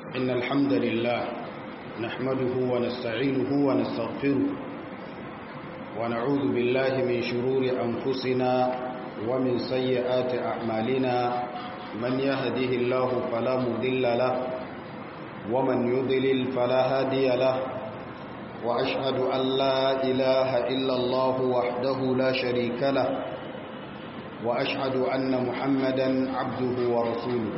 إن الحمد لله نحمده ونستعينه ونستغفره ونعوذ بالله من شرور أنفسنا ومن سيئات أعمالنا من يهده الله فلا مضل له ومن يضلل فلا هادي له وأشهد أن لا إله إلا الله وحده لا شريك له وأشهد أن محمدا عبده ورسوله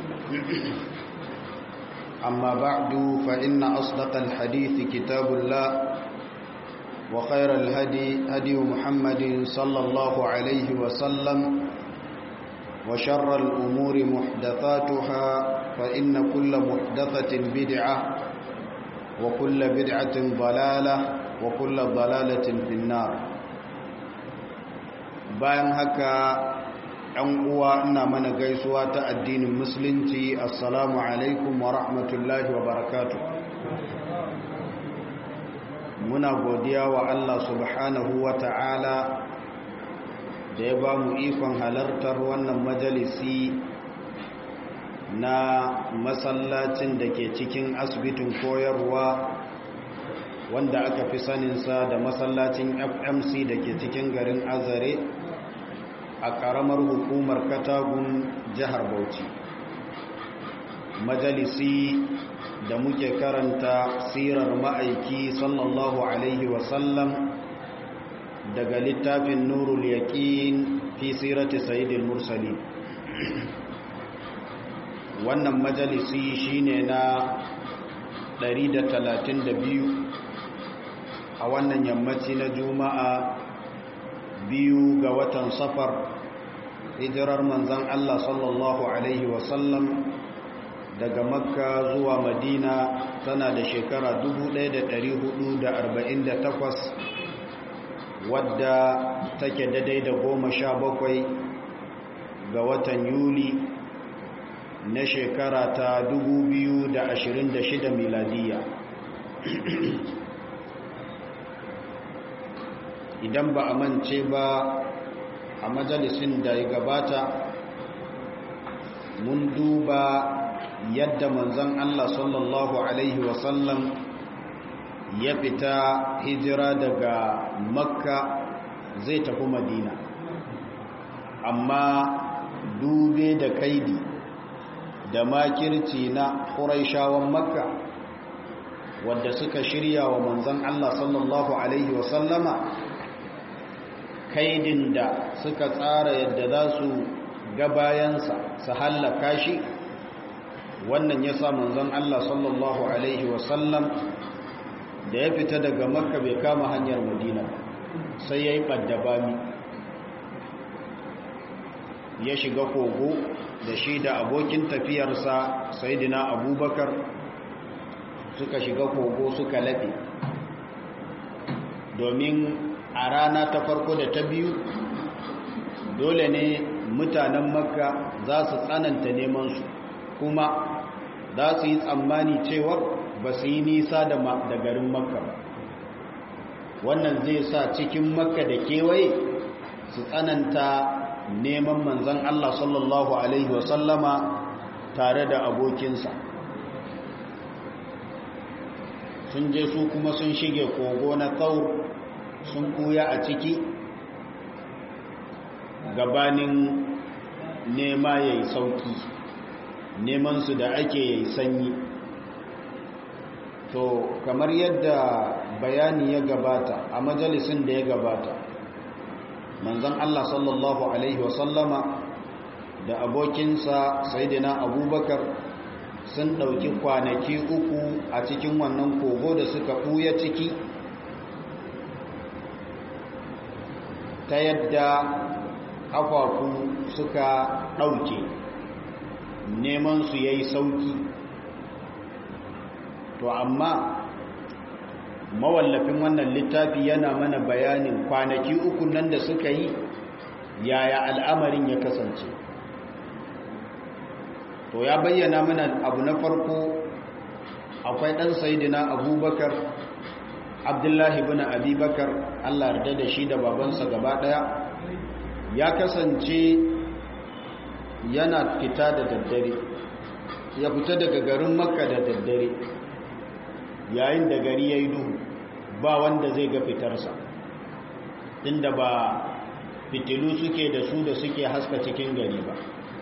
أما بعد فإن أصدق الحديث كتاب الله وخير الهدي هدي محمد صلى الله عليه وسلم وشر الأمور محدثاتها فإن كل محدثة بدعة وكل بدعة ضلالة وكل ضلالة في النار bayan haka ‘yan uwa ina mana gaisuwa ta addinin musulunci assalamu alaikum wa rahmatullahi wa barakatu muna godiya wa Allah subhanahu wa ta'ala da ya ba mu ikon halartar wannan majalisi na masallacin da ke cikin asibitin koyarwa wanda aka fi saninsa da masallacin fmc da ke cikin garin azare a ƙaramar hukumar katagun jihar bauchi majalisi da muke karanta sirar ma'aiki sallallahu alaihi wasallam daga littafin nurul yaƙin fi sirati sayidil mursali wannan majalisi shine na 132 a wannan yammaci na juma'a biyu ga watan safar hijirar manzan Allah sallallahu Alaihi wasallam daga makka zuwa madina tana da shekara 1448 wadda take daidai da goma sha bakwai ga watan yuli na shekara ta 2026 miladiya idan ba a mance ba a majalisin da ya gabata mun duba yadda manzon Allah sallallahu Alaihi wasallam ya fita hijira daga makka zai tafi madina amma dube da kaidi da makirci na ƙuraishawan makka wadda suka shirya wa manzon Allah sallallahu Alaihi wasallama kaidin da suka tsara yadda za su ga bayansa su hallaka shi wannan ya sa manzon Allah sallallahu Alaihi wasallam da ya fita daga makka bai kama hanyar madina sai ya yi ɓaddabami ya shiga kogo da shi da abokin tafiyarsa saidina abubakar suka shiga kogo suka laɓe domin a rana ta farko da ta biyu dole ne mutanen makka za su tsananta nemansu kuma za su yi tsammani cewar ba su yi nisa da garin makka ba wannan zai sa cikin makka da kewaye su tsananta neman manzan Allah sallallahu Alaihi wasallama tare da abokinsa sun je su kuma sun shige kogo na tsaur sun kuya a ciki gabanin nema ya yi sauki nemansu da ake ya yi sanyi to kamar yadda bayani ya gabata a majalisin da ya gabata manzan Allah sallallahu Alaihi wasallama da abokinsa saidina abubakar sun ɗauki kwanaki uku a cikin wannan kogo da suka ɓuya ciki ta yadda ƙafafu suka ɗauke neman su yayi sauki to amma mawallafin wannan littafi yana mana bayanin kwanaki uku nan da suka yi yaya al'amarin ya kasance to ya bayyana mana abu na farko akwai ɗan sayidina abubakar abdullahi bin abubakar allah yarda da shi da babansa gaba ɗaya ya kasance yana fita da daddare ya fita daga garin makka da daddare yayin da gari ya yi duhu ba wanda zai ga fitarsa inda ba fitilu suke da su da suke haska cikin gari ba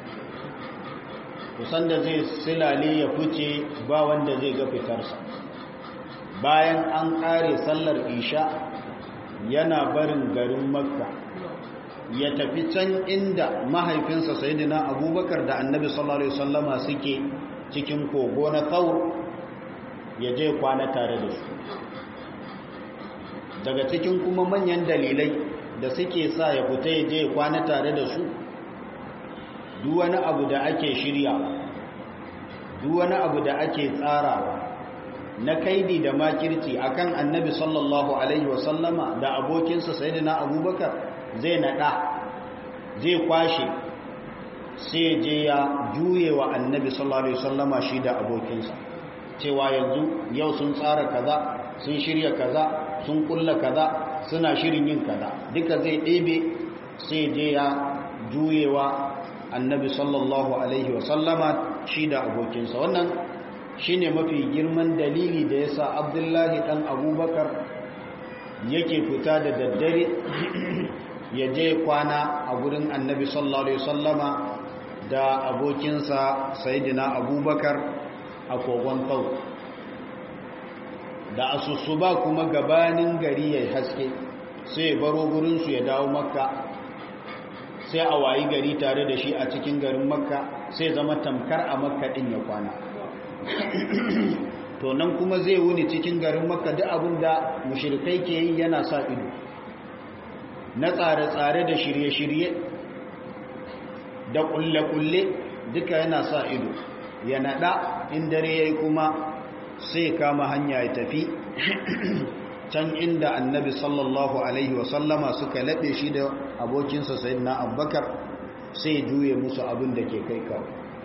kusan da zai silale ya fice ba wanda zai ga fitarsa bayan an ƙare sallar isha yana barin garin makka ya tafi can inda mahaifinsa sayidina abubakar da annabi sallallahu alaihi wasallama suke cikin kogo na tsaur ya je kwana tare da su daga cikin kuma manyan dalilai da suke sa ya fita ya je kwana tare da su duk wani abu da ake shirya duk wani abu da ake tsarawa na kaidi da makirci akan annabi sallallahu alaihi wasallama da abokinsa sayyidina abubakar zai nada zai kwashe sai je ya juye wa annabi sallallahu alaihi wasallama shi da abokinsa cewa yanzu yau sun tsara kaza sun shirya kaza sun kulla kaza suna shirin yin kaza duka zai ɗebe sai je ya juyewa annabi sallallahu alaihi wasallama shi da abokinsa wannan shine mafi girman dalili da yasa abdullahi dan abubakar yake fita da daddare ya je kwana a gurin annabi sallallahu alaihi wasallama da abokinsa sayidina abubakar a kogon tau da asusuba kuma gabanin gari ya haske sai ya baro gurinsu ya dawo makka sai a wayi gari tare da shi a cikin garin makka sai zama tamkar a makka din ya kwana to nan kuma zai wuni cikin garin makka duk abin da mushrikai ke yi yana sa ido na tsare-tsare da shirye-shirye da kulle-kulle duka yana sa ido ya nada in dare yayi kuma sai kama hanya ya tafi can inda annabi sallallahu alaihi wasallama suka laɓe shi da abokinsa sayyidina abubakar sai juye musu abin da ke kai kawo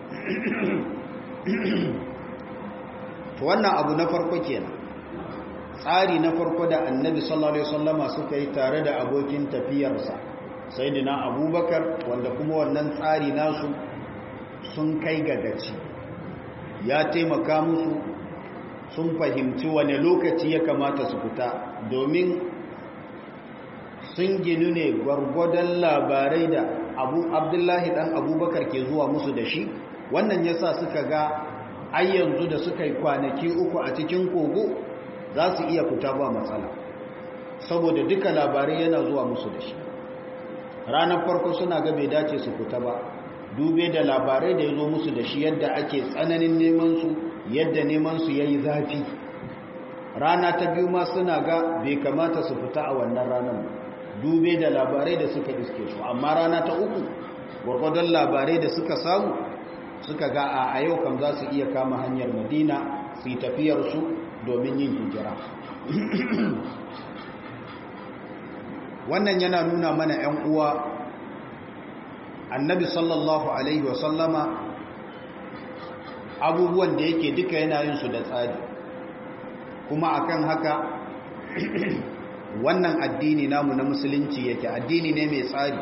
wannan abu na farko kenan tsari na farko da annabi sallallahu alaihi wasallama suka yi tare da abokin tafiyarsa sayyidina abubakar wanda kuma wannan tsari nasu sun kai ga gaci ya taimaka musu sun fahimci wane lokaci ya kamata su fita domin sun ginu ne gwargwadon labarai da abu abdullahi dan abubakar ke zuwa musu da shi wannan yasa suka ga ai yanzu da suka yi kwanaki uku a cikin kogo za su iya fita ba matsala saboda duka labarai yana zuwa musu da shi ranar farko suna ga bai dace su fita ba dube da labarai da ya zo musu da shi yadda ake tsananin neman su yadda neman su yayi zafi rana ta biyu ma suna ga bai kamata su fita a wannan ranar dube da labarai da suka iske su amma rana ta uku gwargwadon labarai da suka samu suka ga a yau kam za su iya kama hanyar madina su yi tafiyarsu domin yin hijira wannan yana nuna mana 'yan uwa annabi sallallahu alaihi wasallama abubuwan da yake duka yana yin su da tsari kuma akan haka wannan addini namu na musulunci yake addini ne mai tsari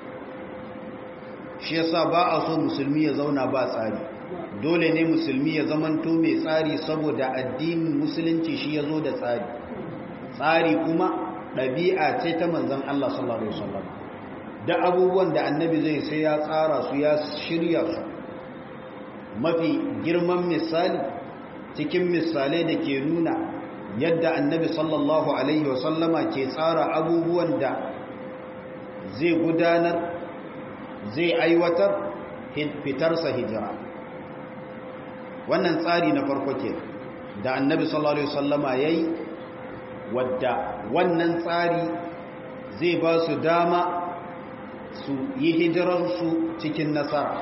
shi yasa ba a so musulmi ya zauna ba tsari dole ne musulmi ya zamanto mai tsari saboda addinin musulunci shi ya zo da tsari tsari kuma ɗabi'a ce ta manzan Allah sallallahu Alaihi wasallam da abubuwan da annabi zai sai ya tsara su ya shirya su mafi girman misali cikin misalai da ke nuna yadda annabi sallallahu Alaihi wasallama ke tsara abubuwan da zai gudanar zai aiwatar fitarsa hijira wannan tsari na farko ke da annabi sallallahu alaihi wasallama yayi wadda wannan tsari zai ba su dama su yi hijirarsu cikin nasara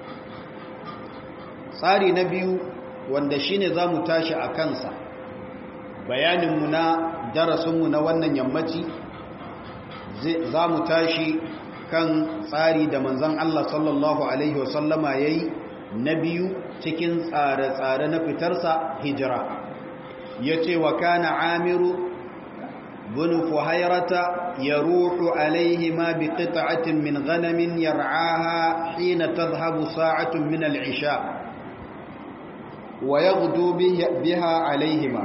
tsari na biyu wanda shine za mu tashi a kansa bayaninmu na darasinmu na wannan yammaci za mu tashi kan tsari da manzan Allah sallallahu Alaihi wasallama ya yi na biyu cikin tsare-tsare na fitarsa hijira ya ce wa kana amiru bin fuhairata ya ruhu alaihi ma bi qita'atin min ganamin yar'aha hina tadhhabu sa'atun min al'isha wa yaghdu biha alaihima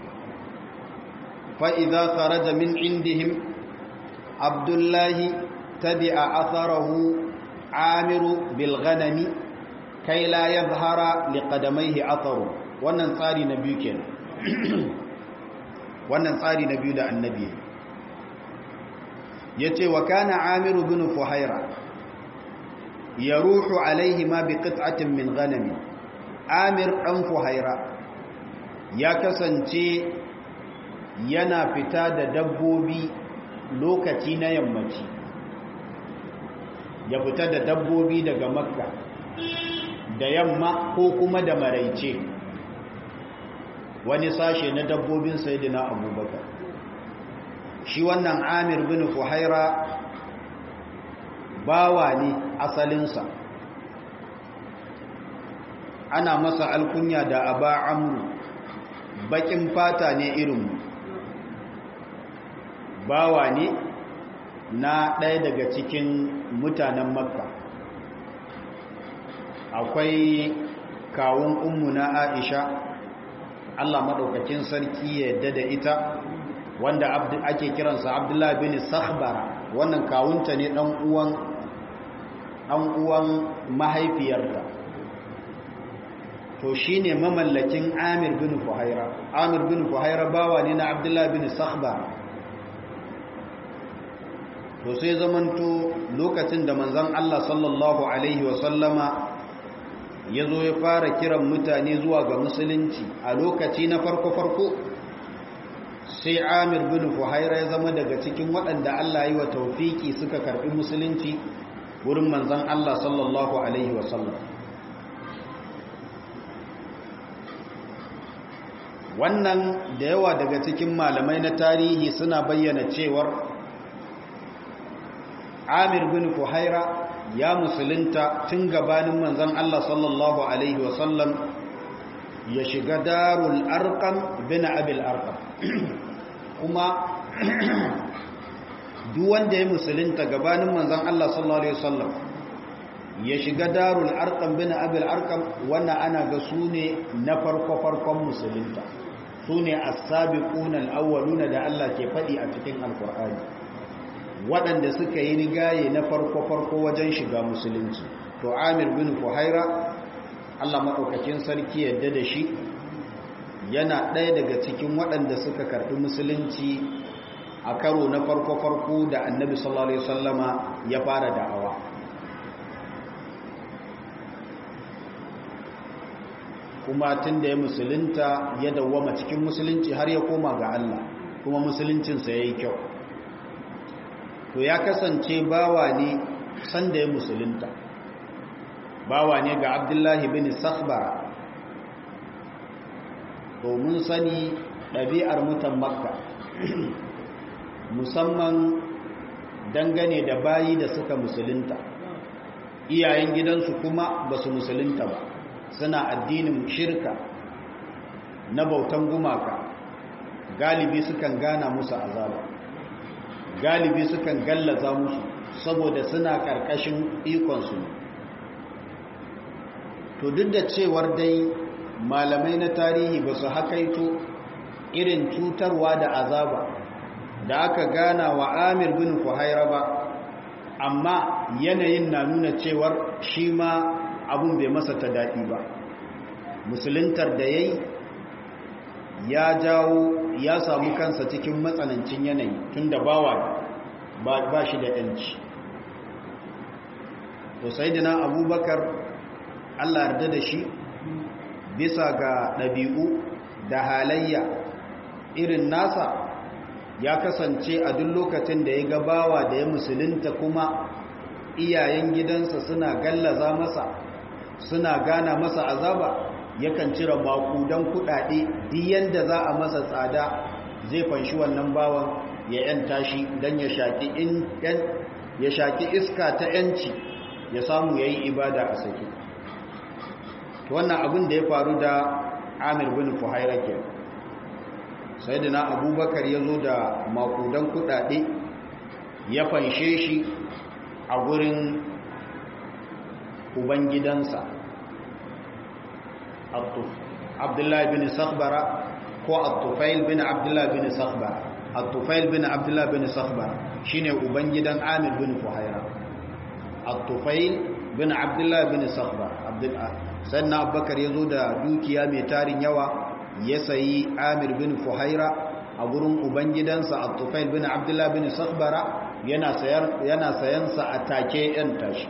fa idza kharaja min indihim abdullahi tabi'a atharahu amiru bil ghanami kai la yadhhara liqadamaihi atharu wannan tsari na biyu kenan wannan tsari na biyu da annabi yace wa kana amiru bin fuhaira yaruhu alaihi ma bi qit'atin min ghanami amir dan fuhaira ya kasance yana fita da dabbobi lokaci na yammaci ya fita da dabbobi daga makka da yamma ko kuma da maraice wani sashe na dabbobin sayidina abubakar shi wannan amir bin fuhaira bawa ne asalinsa ana masa alkunya da aba amru bakin fata ne irinmu bawa ne na ɗaya daga cikin mutanen makka akwai kawun ummu na aisha allah maɗaukakin sarki ya yadda da ita wanda ake kiransa abdullahi bin sakhbara wannan kawunta ne ɗan uwan ɗan uwan mahaifiyarta to shi ne mamallakin amir bin fuhaira amir bin fuhaira bawa ne na abdullahi bin sakhbara to sai zamanto lokacin da manzan Allah sallallahu Alaihi wasallama ya zo ya fara kiran mutane zuwa ga musulunci a lokaci na farko-farko sai amir bin fuhaira ya zama daga cikin waɗanda Allah yi wa taufiki suka karɓi musulunci wurin manzan Allah sallallahu Alaihi wasallam wannan da yawa daga cikin malamai na tarihi suna bayyana cewar amir bin fuhaira ya musulunta tun gabanin manzan Allah sallallahu Alaihi wasallam ya shiga darul arkam bin abil arkam kuma duk wanda ya musulunta gabanin manzan Allah sallallahu Alaihi wasallam ya shiga darul arkam bin abil arkam wannan ana ga su ne na farko-farkon musulunta su ne as-sabiquna al-awwaluna da Allah ke faɗi a cikin alkur'ani waɗanda suka yi rigaye na farko-farko wajen shiga musulunci to amir bin fuhaira allah maɗaukakin sarki yadda da shi yana ɗaya daga cikin waɗanda suka karɓi musulunci a karo na farko-farko da annabi sallallahu alaihi wasallama ya fara da'awa kuma tun da ya musulunta ya dawwama cikin musulunci har ya koma ga allah kuma musuluncinsa ya yi kyau to ya kasance bawa ne sanda ya musulunta bawa ne ga abdullahi bin sakhbara domin sani ɗabi'ar mutan makka musamman dangane da bayi da suka musulunta iyayen gidansu kuma ba su musulunta ba suna addinin shirka na bautan gumaka galibi sukan gana musu azaba galibi sukan gallaza musu saboda suna ƙarƙashin ikonsu to duk da cewar dai malamai na tarihi ba su hakaito irin cutarwa da azaba da aka gana wa amir bin fuhaira ba amma yanayin na nuna cewar shi ma abun bai masa ta daɗi ba musuluntar da ya yi ya jawo ya samu kansa cikin matsanancin yanayi tun da bawa ba shi da yanci to sai dina abubakar allah yarda da shi bisa ga ɗabi'u da halayya irin nasa ya kasance a duk lokacin da ya ga bawa da ya musulunta kuma iyayen gidansa suna gallaza masa suna gana masa azaba yakan cire makudan kudade duk yanda za a masa tsada zai fanshi wannan bawan ya yanta shi don ya shaki in ya shaki iska ta yanci ya samu yayi ibada a sake to wannan abin da ya faru da Amir bin Fuhaira ke sayyidina Abubakar ya zo da makudan kudade ya fanshe shi a gurin ubangidansa Abdul abdullahi bin sakhbara ko at-tufail bin abdullahi bin sakhbara at-tufail bin abdullahi bin sakhbara shine ubangidan amir bin fuhaira at-tufail bin abdullahi bin sakhbara abdullah sannan abubakar yazo da dukiya mai tarin yawa ya sayi amir bin fuhaira a gurin ubangidansa at-tufail bin abdullahi bin sakhbara yana sayar yana sayansa a take yan tashi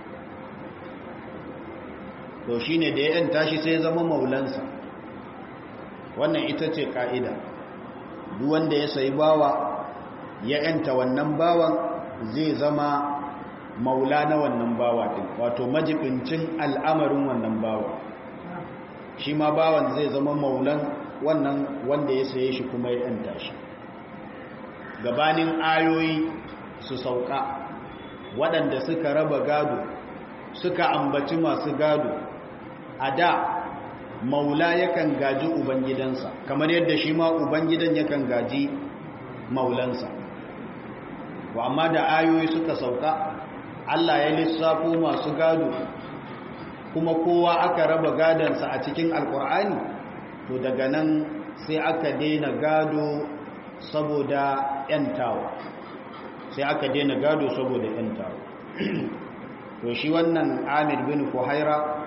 to shine da ya yan tashi sai zama maulansa wannan ita ce ka'ida duk wanda ya sayi bawa ya yanta wannan bawan zai zama maula na wannan bawa din wato majibincin al'amarin wannan bawa shi ma bawan zai zama maulan wannan wanda ya saye shi kuma ya yanta shi gabanin ayoyi su sauka waɗanda suka raba gado suka ambaci masu gado a da maula yakan gaji ubangidansa kamar yadda shi ma ubangidan yakan gaji maulansa wa amma da ayoyi suka sauka Allah ya lissafo masu gado kuma kowa aka raba gadansa a cikin alkur'ani to daga nan sai aka daina gado saboda yantawa sai aka daina gado saboda yantawa to shi wannan amir bin fuhaira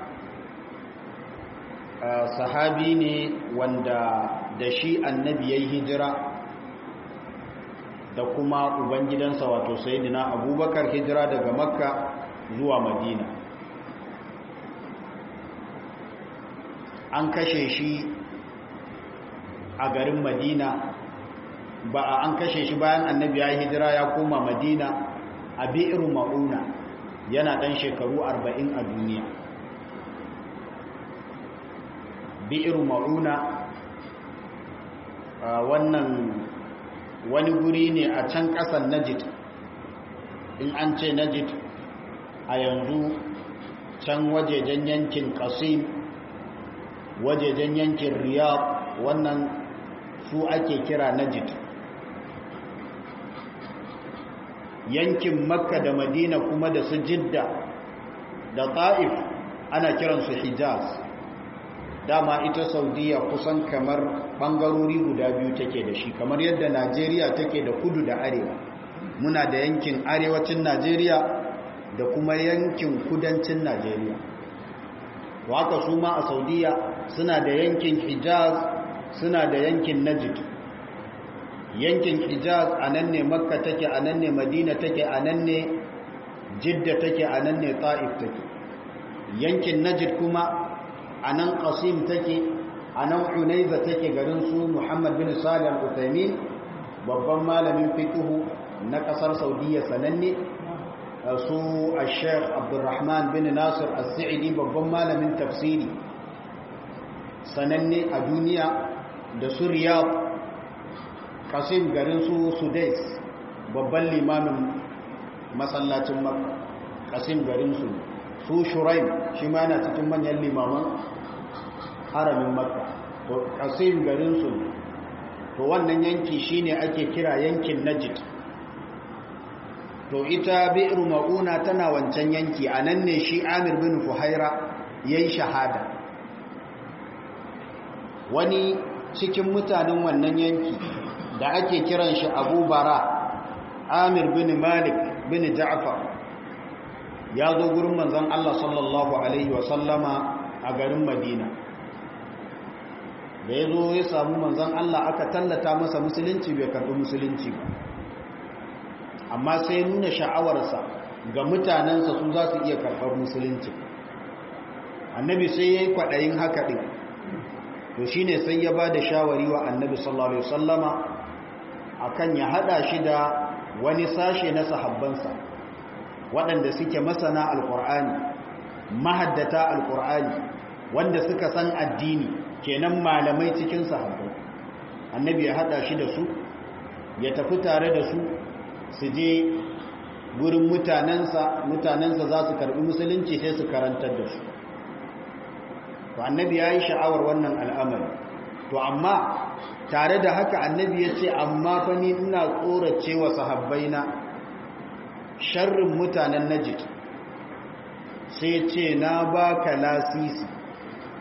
sahabi ne wanda da shi annabi ya yi hijira da kuma ubangidansa wato sayidina abubakar hijira daga makka zuwa madina an kashe shi a garin madina ba a an kashe shi bayan annabi ya yi hijira ya koma madina a bi'iru ma'una yana ɗan shekaru arba'in a duniya bi'iru ma'una wannan wani guri ne a can ƙasan najid in an ce najid a yanzu can wajejen yankin kasim wajejen yankin riyadh wannan su ake kira najid yankin makka da madina kuma da su jidda da ta'if ana kiransu hijaz dama ita saudiya kusan kamar bangarori guda biyu take da shi kamar yadda najeriya take da kudu da arewa muna da yankin arewacin najeriya da kuma yankin kudancin najeriya waka su ma a saudiya suna da yankin hijaz suna da yankin najid yankin hijaz a nan ne makka take a nan ne madina take a nan ne jidda take a nan ne ta'if take yankin najid kuma a nan qasim take a nan unaiza take garin su muhammad bin salih al-uthaymin babban malamin fiqhu na kasar saudiya sananne su al-sheikh abdurrahman bin nasir al-sa'idi babban malamin tafsiri sananne a duniya da su riyadh qasim garin su sudais babban limamin masallacin makka qasim garin su su shuraim shi ma yana cikin manyan limaman haramin makka to qasim garin su to wannan yanki shine ake kira yankin najd to ita bi'ru mauna tana wancan yanki anan ne shi amir bin fuhaira yayi shahada wani cikin mutanen wannan yanki da ake kiran shi abu bara amir bin malik bin ja'far ya zo gurin manzon Allah sallallahu alaihi wasallama a garin madina da ya zo ya samu manzon Allah aka tallata masa musulunci bai karɓi musulunci ba amma sai nuna sha'awarsa ga mutanensa su za su iya karɓar musulunci annabi sai ya yi kwaɗayin haka ɗin to shi ne sai ya ba da shawari wa annabi sallallahu alaihi wasallama akan ya haɗa shi da wani sashe na sahabbansa waɗanda suke masana alƙur'ani mahaddata alƙur'ani wanda suka san addini kenan malamai cikin sahabbai annabi ya haɗa shi da su ya tafi tare da su su je gurin mutanensa mutanensa za su karɓi musulunci sai su karantar da su to annabi ya yi sha'awar wannan al'amari to amma tare da haka annabi ya ce amma fa ni ina tsorace wa sahabbaina sharrin mutanen najid sai ce na baka lasisi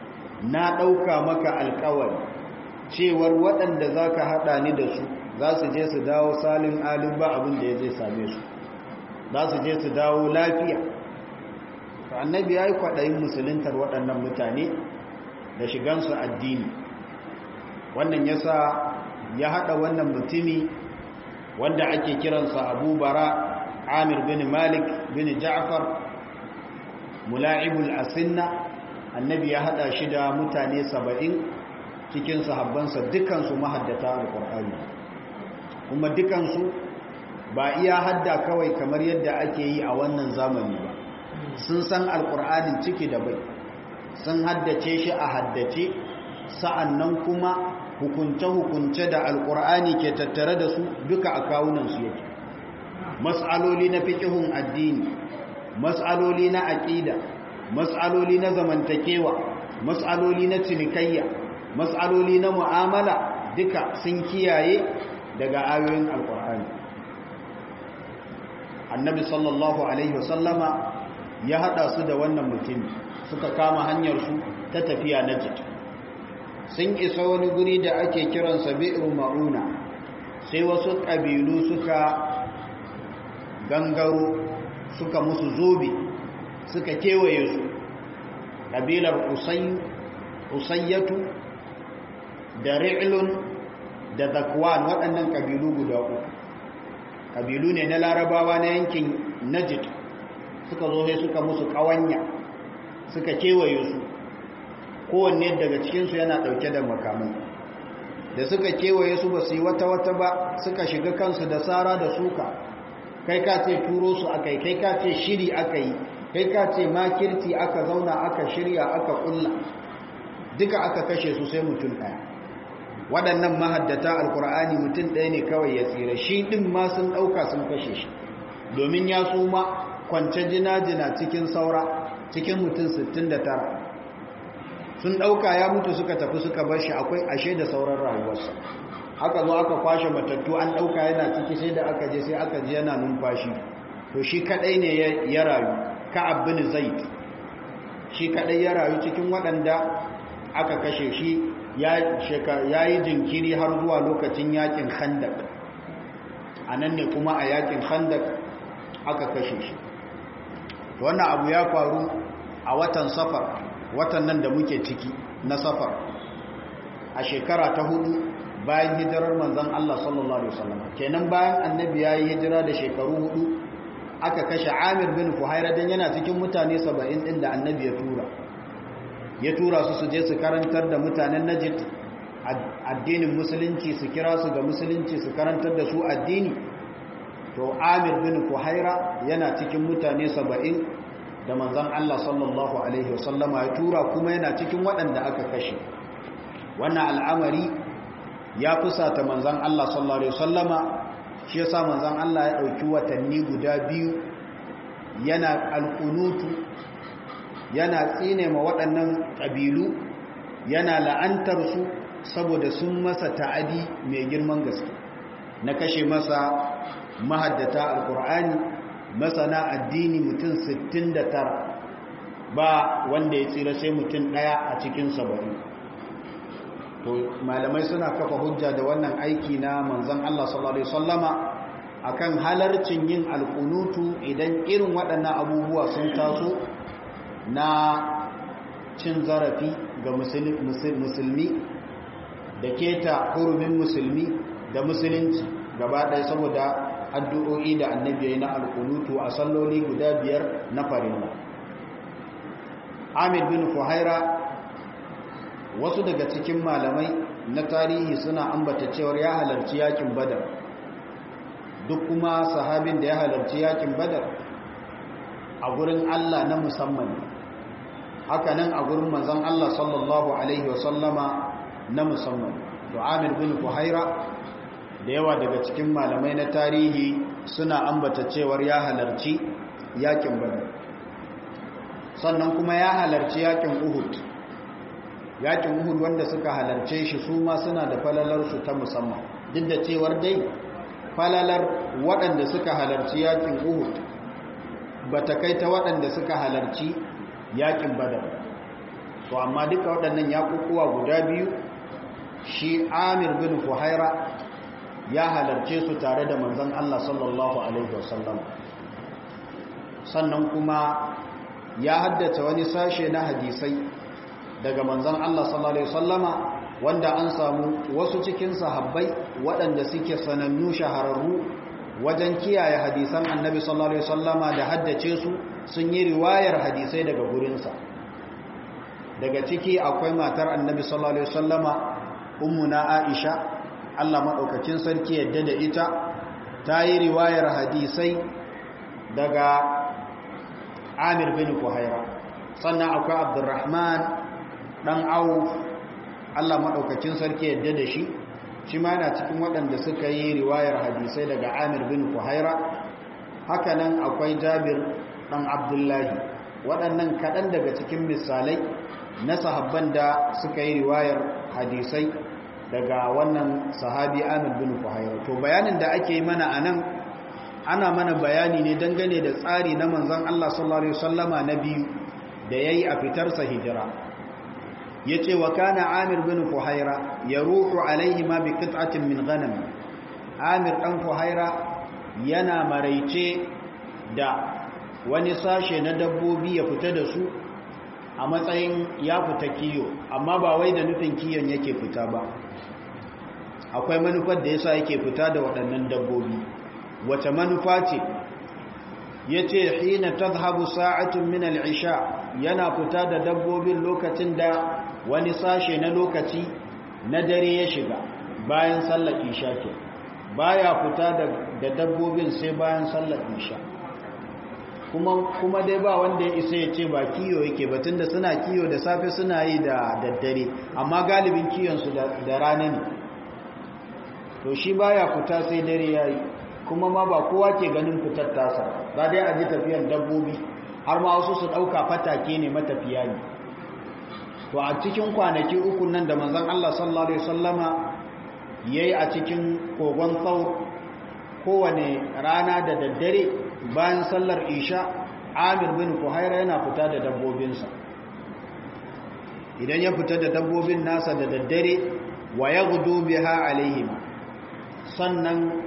na ɗauka maka alkawari cewar waɗanda za ka haɗa ni da su za su je su dawo salin alin ba abin da ya zai same su za su je su dawo lafiya annabi ya yi kwaɗayin musuluntar waɗannan mutane da shigansu addini wannan ya sa ya haɗa wannan mutumi wanda ake kiransa abu bara amir bin malik bin ja'far mula'ibul asinna annabi ya haɗa shi da mutane saba'in cikin sahabbansa dukansu mahaddata alƙur'ani kuma dukansu ba iya hadda kawai kamar yadda ake yi a wannan zamani ba sun san alƙur'anin ciki da bai sun haddace shi a haddace sa'annan kuma hukunce-hukunce da alƙur'ani ke tattare da su duka a kawunansu yake mas'aloli na fiƙihun addini mas'aloli na aƙida mas'aloli na zamantakewa mas'aloli na cinikayya mas'aloli na mu'amala duka sun kiyaye daga ayoyin alƙur'ani annabi sallallahu alaihi wasallama ya haɗa su da wannan mutum suka kama hanyarsu ta tafiya na jiki sun isa wani guri da ake kiransa bi'ir ma'una sai wasu ƙabilu suka gangaro suka musu zobe suka kewaye su ƙabilar usayyatu da ri'lun da zakwan waɗannan ƙabilu guda uku ƙabilu ne na larabawa na yankin najid suka zo sai suka musu ƙawanya suka kewaye su kowanne daga cikinsu yana ɗauke da makamai da suka kewaye su ba su yi wata-wata ba suka shiga kansu da tsara da suka kai ka ce turo su aka yi kai ka ce shiri aka yi kai ka ce makirci aka zauna aka shirya aka kulla duka aka kashe su sai mutum ɗaya waɗannan mahaddata alkur'ani mutum ɗaya ne kawai ya tsira shi ɗin ma sun ɗauka sun kashe shi domin ya suma kwance jina-jina cikin saura cikin mutum 69 sun ɗauka ya mutu suka tafi suka bar shi akwai ashe da sauran rayuwarsa aka zo aka kwashe matattu an ɗauka yana ciki sai da aka je sai aka ji yana numfashi to shi kaɗai ne ya rayu ka'ab bin zaid shi kaɗai ya rayu cikin waɗanda aka kashe shi ya yi jinkiri har zuwa lokacin yakin khandak a nan ne kuma a yakin khandak aka kashe shi wannan abu ya faru a watan safar watan nan da muke ciki na safar a shekara ta hudu bayan hijirar manzan Allah sallallahu Alaihi wasallam kenan bayan annabi ya yi hijira da shekaru hudu aka kashe amir bin fuhaira don yana cikin mutane saba'in ɗin da annabi ya tura ya tura su su je su karantar da mutanen najid addinin musulunci su kira su ga musulunci su karantar da su addini to amir bin fuhaira yana cikin mutane saba'in da manzan Allah sallallahu Alaihi wasallama ya tura kuma yana cikin waɗanda aka kashe wannan al'amari ya fusata manzan Allah sallallahu Alaihi wasallama shi ya sa manzan Allah ya ɗauki watanni guda biyu yana alkunutu yana tsine ma waɗannan ƙabilu yana la'antarsu saboda sun masa ta'adi mai girman gaske na kashe masa mahaddata alkur'ani masana addini mutum 69 ba wanda ya tsira sai mutum ɗaya a cikin saba'in to malamai suna kafa hujja da wannan aiki na manzon Allah sallallahu alaihi wasallama akan halarcin yin alkunutu idan irin waɗannan abubuwa sun taso na cin zarafi ga musulmi da keta hurumin musulmi da musulunci gaba ɗaya saboda addu'o'i da annabi na alkunutu a salloli guda biyar na farilla amir bin fuhaira wasu daga cikin malamai na tarihi suna ambata cewar ya halarci yakin badar duk kuma sahabin da ya halarci yakin badar a gurin Allah na musamman hakanan a gurin manzon Allah sallallahu alaihi wasallama na musamman to Amir bin Fuhaira da yawa daga cikin malamai na tarihi suna ambata cewar ya halarci yakin badar sannan kuma ya halarci yakin Uhud yakin Uhud wanda suka halarce shi su ma suna da falalarsu ta musamman duk da cewar dai falalar waɗanda suka halarci yakin Uhud ba ta kai ta waɗanda suka halarci yakin Badar to amma duka waɗannan yakukuwa guda biyu shi amir bin fuhaira ya halarce su tare da manzon Allah sallallahu alaihi wasallam sannan kuma ya haddace wani sashe na hadisai daga manzon Allah sallallahu alaihi wasallama wanda an samu wasu cikin sahabbai waɗanda suke sanannu shahararru wajen kiyaye hadisan annabi sallallahu alaihi wasallama da haddace su sun yi riwayar hadisai daga gurinsa daga ciki akwai matar annabi sallallahu alaihi wasallama ummuna aisha Allah madaukakin sarki yadda da ita ta yi riwayar hadisai daga Amir bin Kuhaira sannan akwai Abdurrahman dan Auf Allah madaukakin sarki yadda da shi shi ma yana cikin waɗanda suka yi riwayar hadisai daga Amir bin Kuhaira hakanan akwai Jabir dan Abdullahi waɗannan kaɗan daga cikin misalai na sahabban da suka yi riwayar hadisai daga wannan sahabi Amir bin Fuhaira to bayanin da ake yi mana anan ana mana bayani ne dangane da tsari na manzon Allah sallallahu alaihi wasallama na biyu da yayi a fitar sa hijira yace wa kana Amir bin Fuhaira yaruhu alaihi ma bi qit'atin min ghanam Amir dan Fuhaira yana maraice da wani sashe na dabbobi ya fita da su a matsayin ya fita kiyo amma ba wai da nufin kiyon yake fita ba akwai manufar da yasa yake fita da waɗannan dabbobi wace manufa ce yace hina tadhhabu sa'atun min al-isha yana fita da dabbobin lokacin da wani sashe na lokaci na dare ya shiga bayan sallar isha ke baya fita da dabbobin sai bayan sallar isha kuma kuma dai ba wanda ya isa ya ce ba kiyo yake batun da suna kiyo da safe suna yi da daddare amma galibin kiyonsu da rana ne to shi baya fita sai dare yayi kuma ma ba kowa ke ganin fitar tasa ba dai a ji tafiyar dabbobi har ma wasu su dauka fatake ne matafiya ne to a cikin kwanaki uku nan da manzon Allah sallallahu alaihi wasallama yayi a cikin kogon tsaur kowane rana da daddare bayan sallar isha amir bin kuhaira yana fita da dabbobinsa idan ya fita da dabbobin nasa da daddare wa ya gudu biha alaihim sannan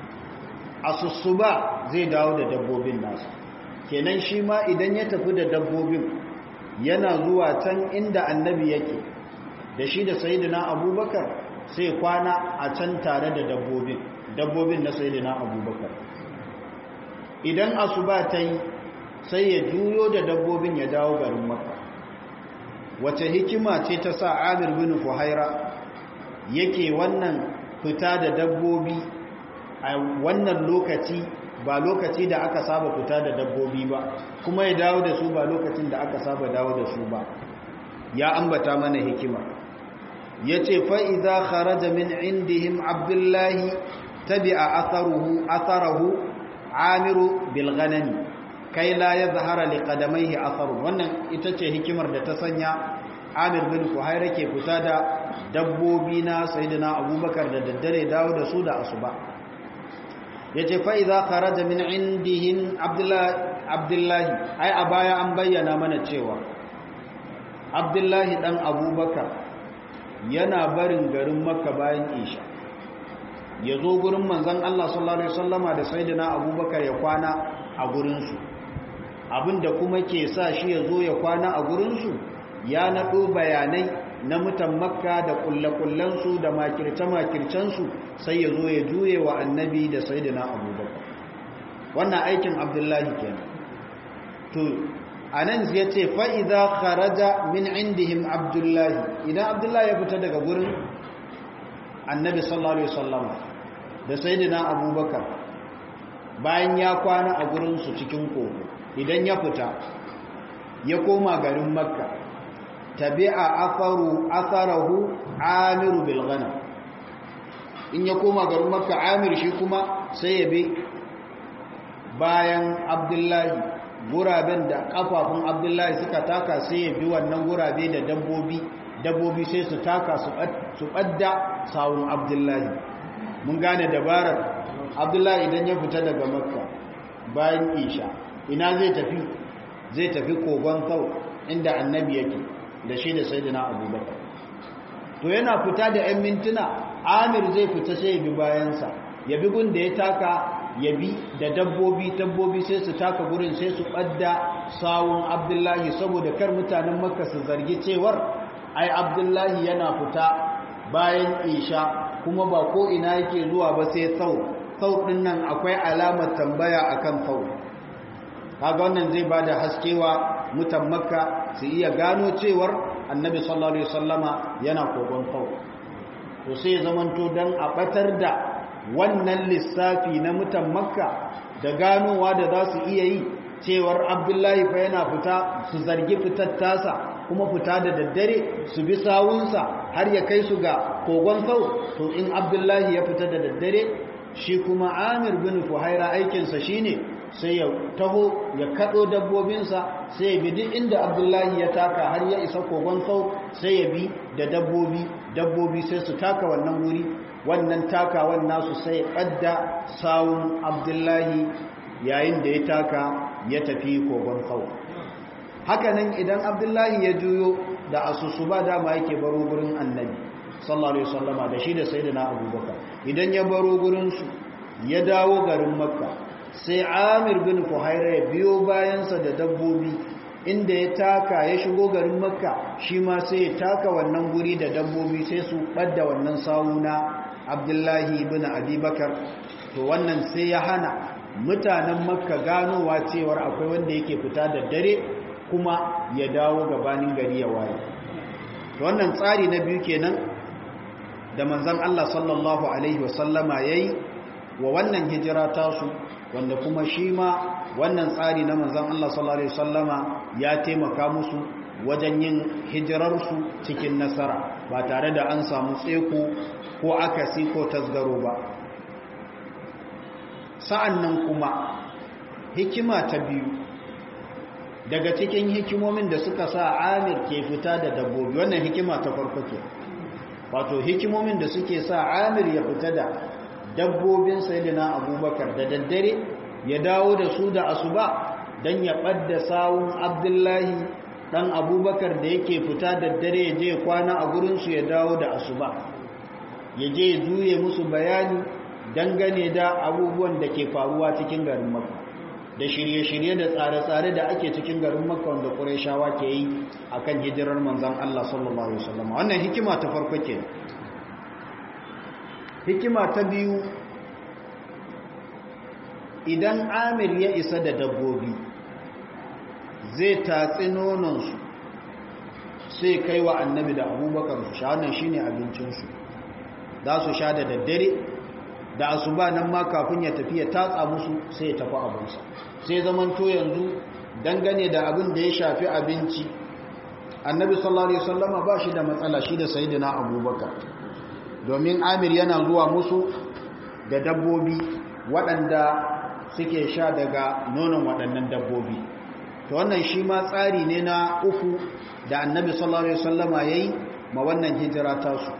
asussuba zai dawo da dabbobin nasa kenan shi ma idan ya tafi da dabbobin yana zuwa can inda annabi yake da shi da sayidina abubakar sai kwana a can tare da dabbobin dabbobin na sayidina abubakar idan asuba ta yi sai ya juyo da dabbobin ya dawo garin makka wace hikima ce ta sa amir bin fuhaira yake wannan fita da dabbobi a wannan lokaci ba lokaci da aka saba fita da dabbobi ba kuma ya dawo da su ba lokacin da aka saba dawo da su ba ya ambata mana hikima ya ce fa'iza kharaja min indihim abdullahi tabi'a atharuhu atharahu amiru bilganani kai la ya zahara li qadamaihi atharu wannan ita ce hikimar da ta sanya amir bin fuhaira ke fita da dabbobi na sayyidina abubakar da daddare dawo da su da asuba yace fa idza kharaja min indihim abdullahi ai a baya an bayyana mana cewa abdullahi dan abubakar yana barin garin makka bayan isha ya zo gurin manzan Allah sallallahu Alaihi wasallama da saidina abubakar ya kwana a gurinsu abinda kuma ke sa shi ya zo ya kwana a gurinsu ya naɗo bayanai na mutan makka da kullakullansu da makirce-makircensu sai ya zo ya juye wa annabi da saidina abubakar wannan aikin abdullahi kenan to a nan ya ce fa'iza kharaja min indihim abdullahi idan abdullahi ya fita daga gurin annabi sallallahu alaihi wasallama da sayyidina abubakar bayan ya kwana a gurinsu cikin kogo idan ya fita ya koma garin makka tabi'a atharu atharahu amiru bil ghanam in ya koma garin makka amir shi kuma sai ya bi bayan abdullahi guraben da kafafun abdullahi suka taka sai ya bi wannan gurabe da dabbobi dabbobi sai su taka su ɓadda sawun abdullahi mun gane dabarar abdullahi idan ya fita daga makka bayan isha ina zai tafi zai tafi kogon sau inda annabi yake da shi da sayyidina abubakar to yana fita da 'yan mintuna amir zai fita sai ya bi bayansa ya bi gun da ya taka ya bi da dabbobi dabbobi sai su taka gurin sai su ɓadda sawun abdullahi saboda kar mutanen makka su zargi cewar ai abdullahi yana fita bayan isha kuma ba ko ina yake zuwa ba sai sau sau ɗin nan akwai alamar tambaya akan sau kaga wannan zai ba da haskewa mutan makka su iya gano cewar annabi sallallahu alaihi wasallama yana kogon sau to sai zamanto dan a batar da wannan lissafi na mutan makka da ganowa da za su iya yi cewar abdullahi fa yana fita su zargi fitar tasa kuma fita da daddare su bi sawunsa har ya kai su ga kogon sau to in abdullahi ya fita da daddare shi kuma amir bin fuhaira aikinsa shine sai ya taho ya kado dabbobinsa sai ya bi duk inda abdullahi ya taka har ya isa kogon sau sai ya bi da dabbobi dabbobi sai su taka wannan wuri wannan takawan nasu sai ƙadda sawun abdullahi yayin da ya taka ya tafi kogon sau hakanan idan abdullahi ya juyo da asusu ba dama yake baro gurin annabi sallallahu alaihi wasallama da shi da sayyidina abubakar idan ya baro gurin su ya dawo garin makka sai amir bin fuhaira ya biyo bayansa da dabbobi inda ya taka ya shigo garin makka shi ma sai ya taka wannan guri da dabbobi sai su ɓadda wannan sawuna abdullahi bin abubakar to wannan sai ya hana mutanen makka ganowa cewar akwai wanda yake fita da dare kuma ya dawo gabanin gari ya waye to wannan tsari na biyu kenan da manzon Allah sallallahu alaihi wasallama yayi wa wannan hijira tasu wanda kuma shi ma wannan tsari na manzon Allah sallallahu alaihi wasallama ya taimaka musu wajen yin hijirarsu cikin nasara ba tare da an samu tseko ko akasi ko tasgaro ba sa'an nan kuma hikima ta biyu daga cikin hikimomin da suka sa amir ke fita da dabbobi wannan hikima ta farko ke wato hikimomin da suke sa amir ya fita da dabbobin sayidina abubakar da daddare ya dawo da su da asuba don ya ɓadda sawun abdullahi ɗan abubakar da yake fita daddare ya je kwana a gurinsu ya dawo da asuba ya je juye musu bayani dangane da abubuwan da ke faruwa cikin garin makka da shirye-shirye da tsare-tsare da ake cikin garin makka wanda ƙurashawa ke yi a kan hijirar manzan Allah sallallahu Alaihi wasallam wannan hikima ta farko ke hikima ta biyu idan amir ya isa da dabbobi zai tatsi nononsu sai kai wa annabi da abubakar su sha wannan shine abincinsu za su sha da daddare da asuba nan ma kafin ya tafi ya tatsa musu sai ya tafi abinsa sai zamanto yanzu dangane da abin da ya shafi abinci annabi sallallahu alaihi wasallama ba shi da matsala shi da sayyidina abubakar domin amir yana zuwa musu da dabbobi waɗanda suke sha daga nonon waɗannan dabbobi to wannan shi ma tsari ne na uku da annabi sallallahu alaihi wasallama yayi ma wannan hijira tasu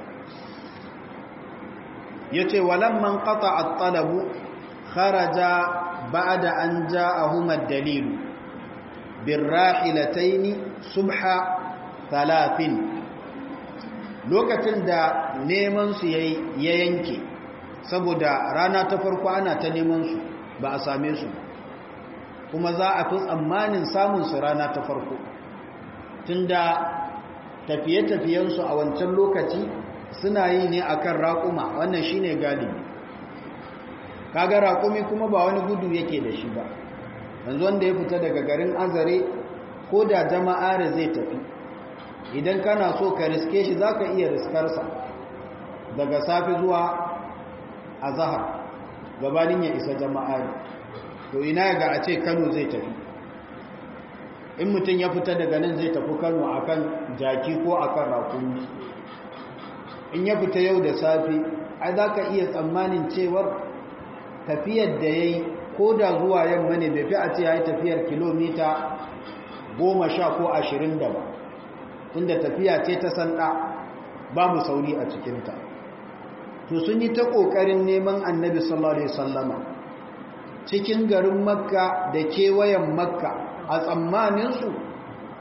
yace walamman qata at-talabu kharaja ba'da an ja'ahum ad-dalil birrahilatayn subha thalathin lokacin da neman su yayi ya yanke saboda rana ta farko ana ta neman su ba a same su kuma za a fi tsammanin samun su rana ta farko tunda tafiye-tafiyensu a wancan lokaci suna yi ne akan raƙuma wannan shine galibi kaga raƙumi kuma ba wani gudu yake da shi ba yanzu wanda ya fita daga garin azare ko da jama'a da zai tafi idan kana so ka riske shi za ka iya riskarsa daga safi zuwa azahar gabanin ya isa jama'a to ina ga a ce kano zai tafi in mutum ya fita daga nan zai tafi kano akan jaki ko akan rakumi in ya fita yau da safe ai za ka iya tsammanin cewar tafiyar da ya yi ko da zuwa yamma ne bai fi a ce ya yi tafiyar kilomita goma sha ko ashirin da ba tunda tafiya ce ta sanda babu sauri a cikinta to sun yi ta ƙoƙarin neman annabi sallallahu alaihi sallama cikin garin makka da kewayen makka a tsammaninsu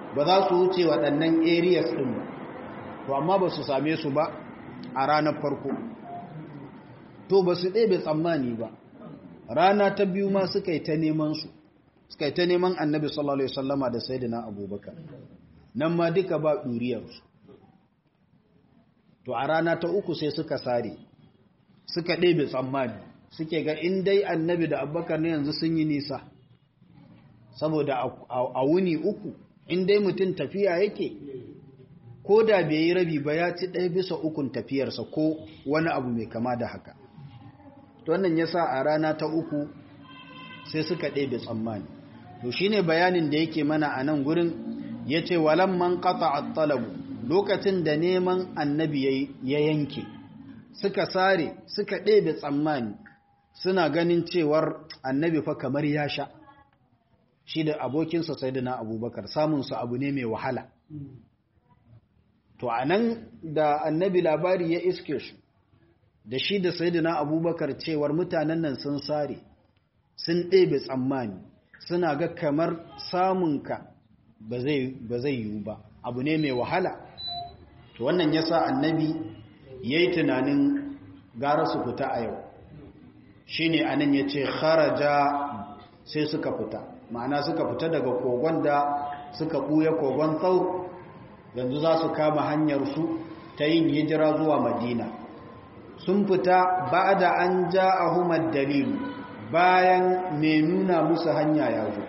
ba za su wuce waɗannan areas ɗin ba to amma ba su same su ba a ranar farko to ba su ɗebe tsammani ba rana ta biyu ma suka yi ta neman su suka yi ta neman annabi sallallahu alaihi wasallama da sayyidina abubakar nan ma duka ba ɗuriyarsu to a rana ta uku sai suka sare suka ɗebe tsammani suke ga in dai annabi da abubakar ne yanzu sun yi nisa saboda a wuni uku in dai mutum tafiya yake ko da bai yi rabi ba ya ci ɗaya bisa ukun tafiyarsa ko wani abu mai kama da haka to wannan ya sa a rana ta uku sai suka ɗebe tsammani to shi ne bayanin da yake mana a nan gurin ya ce walan man ƙata a talabu lokacin da neman annabi ya yanke suka sare suka ɗebe tsammani suna ganin cewar annabi fa kamar ya sha shi da abokinsa sai da na abubakar samunsa abu ne mai wahala to a nan da annabi labari ya iske su da shi da sai da na abubakar cewar mutanen nan sun sare sun ɗebe tsammani suna ga kamar samunka ba zai yiwu ba abu ne mai wahala to wannan ya sa annabi ya yi tunanin gara su fita a yau shi ne a nan ya ce kharaja sai suka fita ma'ana suka fita daga kogon da suka ɓuya kogon tsaur yanzu za su kama hanyarsu ta yin hijira zuwa madina sun fita ba da an ja a humar dalilu bayan mai nuna musu hanya ya zo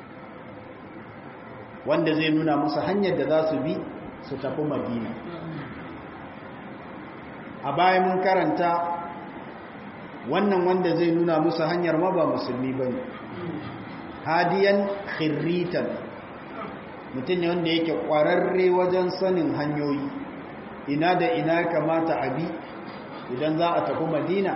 wanda zai nuna musu hanyar da za su bi su tafi madina a bayan mun karanta wannan wanda zai nuna musu hanyar ma ba musulmi ba ne hadiyan khirritan mutum ne wanda yake ƙwararre wajen sanin hanyoyi ina da ina kamata a bi idan za a tafi madina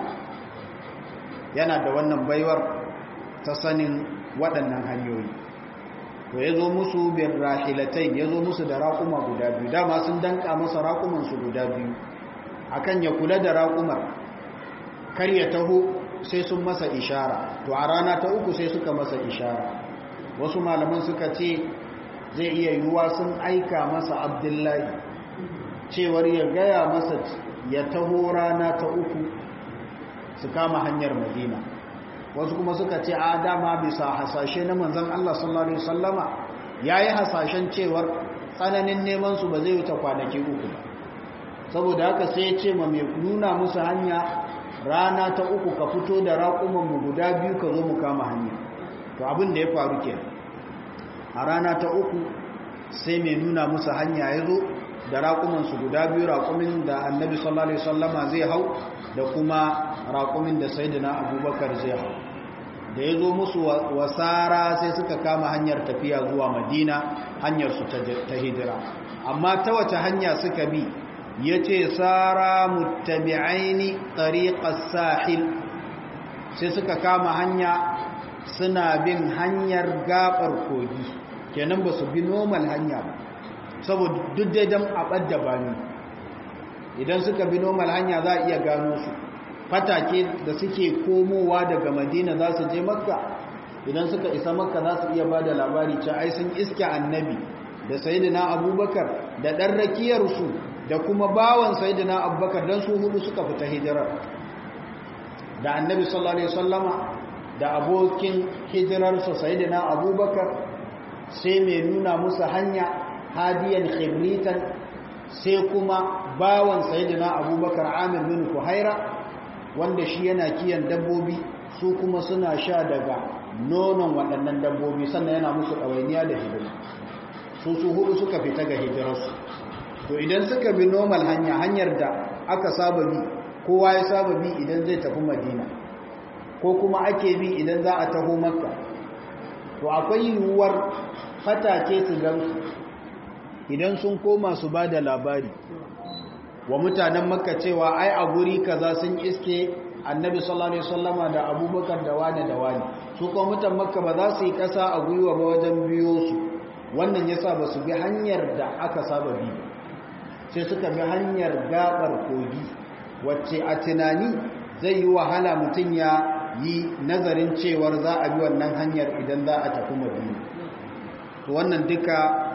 yana da wannan baiwar ta sanin waɗannan hanyoyi to ya zo musu bin rahilatai ya zo musu da raƙuma guda biyu dama sun danka masa raƙumansu guda biyu akan ya kula da raƙumar kar ya taho sai sun masa ishara to a rana ta uku sai suka masa ishara wasu malaman suka ce zai iya yiwuwa sun aika masa abdullahi cewar ya gaya masa ya taho rana ta uku su kama hanyar madina wasu kuma suka ce a dama bisa hasashe na manzan Allah sallallahu Alaihi wasallama ya yi hasashen cewar tsananin neman su ba zai wuce kwanaki uku ba saboda haka sai ya ce ma mai nuna musu hanya rana ta uku ka fito da raƙumanmu guda biyu ka zo mu kama hanya to abin da ya faru ke a rana ta uku sai mai nuna musu hanya ya zo da raƙumansu guda biyu raƙumin da annabi sallallahu alaihi wasallama zai hau da kuma raƙumin da sayyidina abubakar zai hau da ya zo musu wasara sai suka kama hanyar tafiya zuwa madina hanyarsu ta hijira amma ta wace hanya suka bi ya ce tsara mutabi'aini tariƙar sahil sai suka kama hanya suna bin hanyar gaɓar kogi kenan ba su bi normal hanya ba saboda duk dai don aɓar da bani idan suka bi normal hanya za a iya gano su fatake da suke komowa daga madina za su je makka idan suka isa makka za su iya ba da labari ce ai sun iske annabi da sayidina abubakar da ɗan rakiyarsu da kuma bawan sayidina abubakar don su hudu suka fita hijirar da annabi sallallahu alaihi wasallama da abokin hijirarsa sayidina abubakar sai mai nuna musu hanya hadiyan khibritan sai kuma bawan sayidina abubakar amir bin kuhaira wanda shi yana kiyan dabbobi su kuma suna sha daga nonon waɗannan dabbobi sannan yana musu ɗawainiya da hidima su su hudu suka fita ga hijirarsu to idan suka bi normal hanya hanyar da aka saba bi kowa ya saba bi idan zai tafi madina ko kuma ake bi idan za a taho makka to akwai yiwuwar fatake su gansu idan sun koma su ba da labari wa mutanen makka cewa ai a guri kaza sun iske annabi sallallahu alaihi wasallama da abubakar da wani da wani su kuma mutan makka ba za su yi kasa a gwiwa ba wajen biyo su wannan yasa ba su bi hanyar da aka saba bi sai suka bi hanyar gabar kogi wacce a tunani zai yi wahala mutum ya yi nazarin cewar za a bi wannan hanyar idan za a tafi madina to wannan duka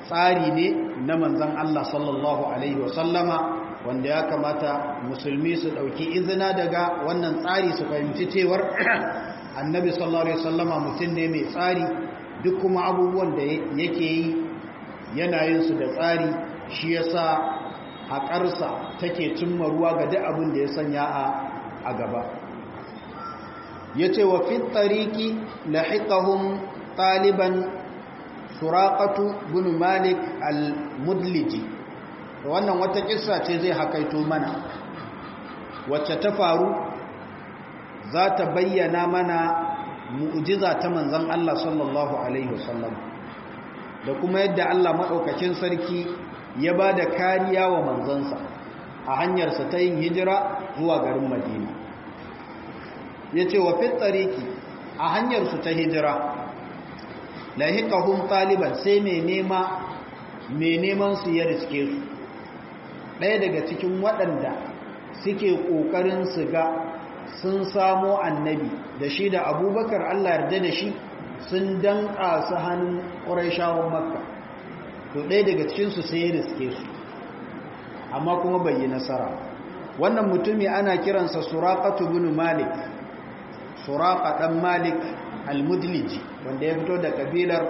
tsari ne na manzan Allah sallallahu Alaihi wasallama wanda ya kamata musulmi su ɗauki izina daga wannan tsari su fahimci cewar annabi sallallahu Alaihi wasallama mutum ne mai tsari duk kuma abubuwan da yake yi yanayinsu da tsari shi ya sa haƙarsa take cimma ruwa ga duk abin da ya sanya a gaba ya ce wa fit tariki lahiqahum ɗaliban suraƙatu bin malik al-mudliji wannan wata kissa ce zai hakaito mana wacce ta faru za ta bayyana mana mu'jiza ta manzon Allah sallallahu alaihi wasallam da kuma yadda Allah maɗaukacin sarki ya ba da kariya wa manzansa a hanyarsa ta yin hijira zuwa garin madina ya ce wa fit tsariki a hanyarsu ta hijira lahiqahum taliban sai mai nema mai neman su ya riske su ɗaya daga cikin waɗanda suke ƙoƙarin su ga sun samo annabi da shi da abubakar Allah yarda da shi sun danƙa su hannun ƙuraishawan makka to ɗaya daga cikinsu sai ya riske su amma kuma bai yi nasara wannan mutumi ana kiransa suraƙatu bin malik suraƙa ɗan malik al-mudlij wanda ya fito da kabilar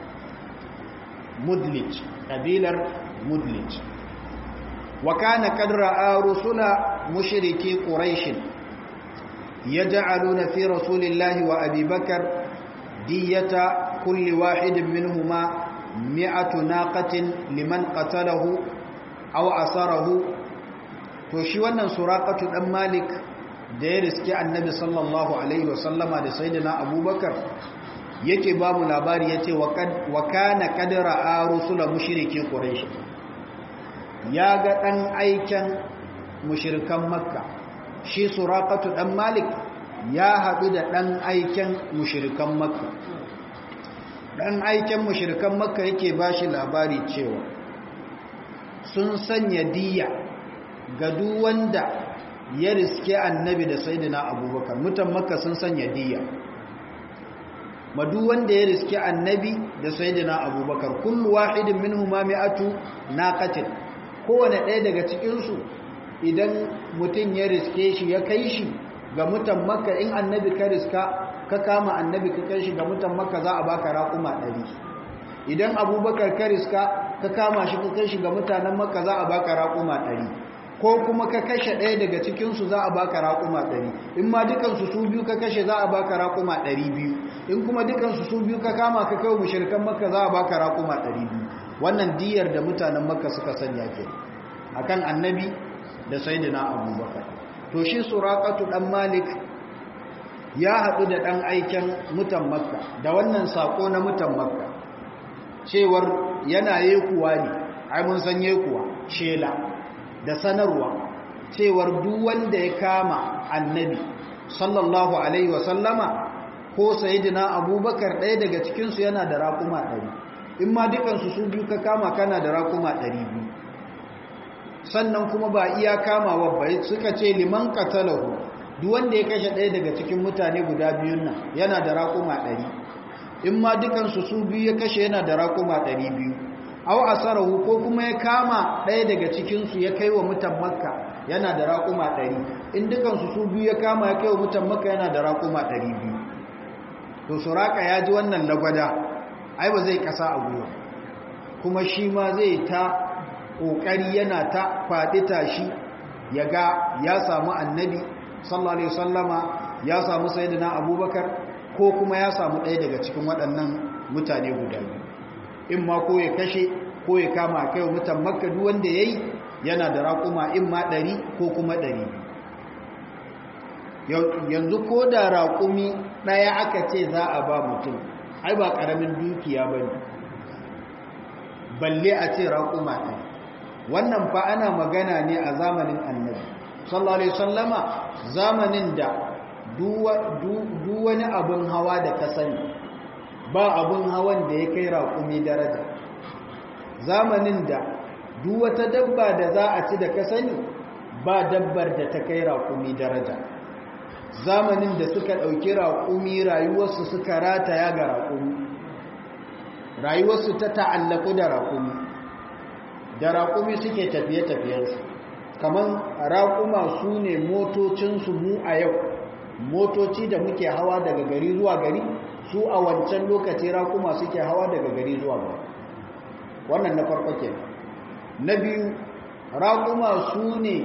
mudlij kabilar mudlij wa kana qad ra'a rusula mushriki quraish yaj'aluna fi rasulillahi wa abi bakr diyata kulli wahidin minhuma mi'atu naqatin liman qatalahu aw asarahu to shi wannan suraqatu dan malik da ya riske annabi sallallahu alaihi wasallama da sayyidina abubakar yake ba mu labari ya ce wa kana kadara a rusula mushiriki ƙureshi ya ga ɗan aiken mushirikan makka shi surakatu ɗan malik ya haɗu da ɗan aiken mushirikan makka ɗan aiken mushirikan makka yake ba shi labari cewa sun sanya diya ga duk wanda ya riske annabi da saidina abubakar mutan makka sun sanya diya madu wanda ya riske annabi da saidina abubakar kullu wahidin minhuma mi'atu naqatin kowane ɗaya daga cikin su idan mutum ya riske shi ya kai shi ga mutan makka in annabi ka riska ka kama annabi ka kai shi ga mutan makka za a baka raƙuma ɗari idan abubakar ka riska ka kama shi ka kai shi ga mutanen makka za a baka raƙuma ɗari ko kuma ka kashe ɗaya daga cikinsu za a baka raƙuma ɗari in ma dukansu su biyu ka kashe za a baka raƙuma ɗari biyu in kuma dukansu su biyu ka kama ka kai mushrikan makka za a baka raƙuma ɗari biyu wannan diyar da mutanen makka suka sanya ke akan annabi da sayyidina abubakar to shi suraqatu dan malik ya haɗu da ɗan aiken mutan makka da wannan sako na mutan makka cewar yana yekuwa ne ai mun san yekuwa shela da sanarwa cewar duk wanda ya kama annabi sallallahu alaihi wasallama ko sayidina abubakar ɗaya daga cikinsu yana da raƙuma ɗari in ma dukansu su biyu ka kama kana da raƙuma ɗari biyu sannan kuma ba iya kamawa ba suka ce liman katalahu duk wanda ya kashe ɗaya daga cikin mutane guda biyun nan yana da raƙuma ɗari in ma dukansu su biyu ya kashe yana da raƙuma ɗari biyu aw asarahu ko kuma ya kama ɗaya daga cikinsu ya kai wa mutan makka yana da raƙuma ɗari in dukansu su biyu ya kama ya kai wa mutan makka yana da raƙuma ɗari biyu to suraka ya ji wannan lagwada ai ba zai ƙasa a gwiwa kuma shi ma zai ta ƙoƙari yana ta faɗi tashi ya ga ya samu annabi sallallahu alaihi wasallama ya samu sayyidina abubakar ko kuma ya samu ɗaya daga cikin waɗannan mutane guda biyu in ma ko ya kashe ko ya kama kai mutan makka duk wanda yayi yana da raƙuma in ma ɗari ko kuma ɗari yanzu ko da raƙumi ɗaya aka ce za a ba mutum ai ba ƙaramin dukiya ba ne balle a ce raƙuma ɗaya wannan fa ana magana ne a zamanin annabi sallallahu alaihi sallama zamanin da duk wani abin hawa da ka sani ba abun hawan da ya kai raƙumi daraja zamanin da duk wata dabba da za a ci da ka sani ba dabbar da ta kai raƙumi daraja zamanin da suka ɗauki raƙumi rayuwarsu suka rataya ga raƙumi rayuwarsu ta ta'allaku da raƙumi da raƙumi suke tafiye-tafiyensu kamar raƙuma su ne motocinsu mu a yau motoci da muke hawa daga gari zuwa gari su a wancan lokaci raƙuma suke hawa daga gari zuwa gari wannan na farko ke na biyu raƙuma su ne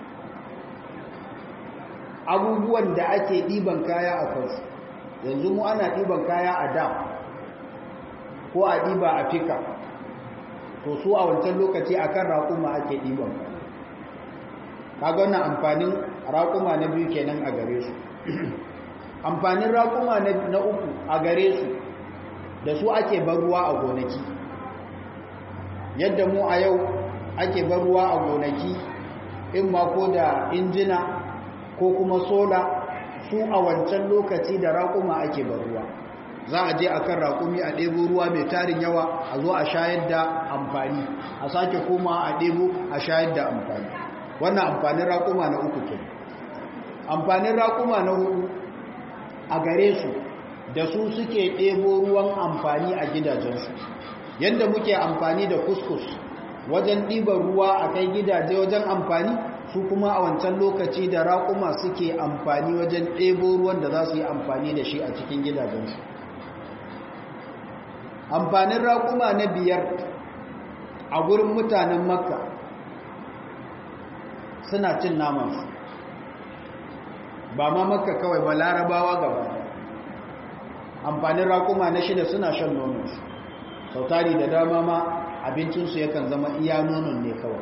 abubuwan da ake ɗiban kaya a kansu yanzu mu ana ɗiban kaya a dam ko a ɗiba a fika to su a wancan lokaci akan raƙuma ake ɗiban kaga wannan amfanin raƙuma na biyu kenan a gare su amfanin raƙuma na uku a gare su da su ake bar ruwa a gonaki yadda mu a yau ake bar ruwa a gonaki in ma ko da injina ko kuma sola su a wancan lokaci da raƙuma ake bar ruwa za a je a kan raƙumi a ɗebo ruwa mai tarin yawa a zo a shayar da amfani a sake koma a ɗebo a shayar da amfani wannan amfanin raƙuma na uku ke amfanin raƙuma na hudu a gare su da su suke ɗebo ruwan amfani a gidajensu yadda muke amfani da kuskus wajen ɗiban ruwa a kai gidaje wajen amfani su kuma a wancan lokaci da raƙuma suke amfani wajen ɗebo ruwan da za su yi amfani da shi a cikin gidajensu amfanin raƙuma na biyar a gurin mutanen makka suna cin namansu ba ma makka kawai ba larabawa gaba amfanin raƙuma na shida suna shan nononsu sautari da dama ma abincinsu yakan zama iya nonon ne kawai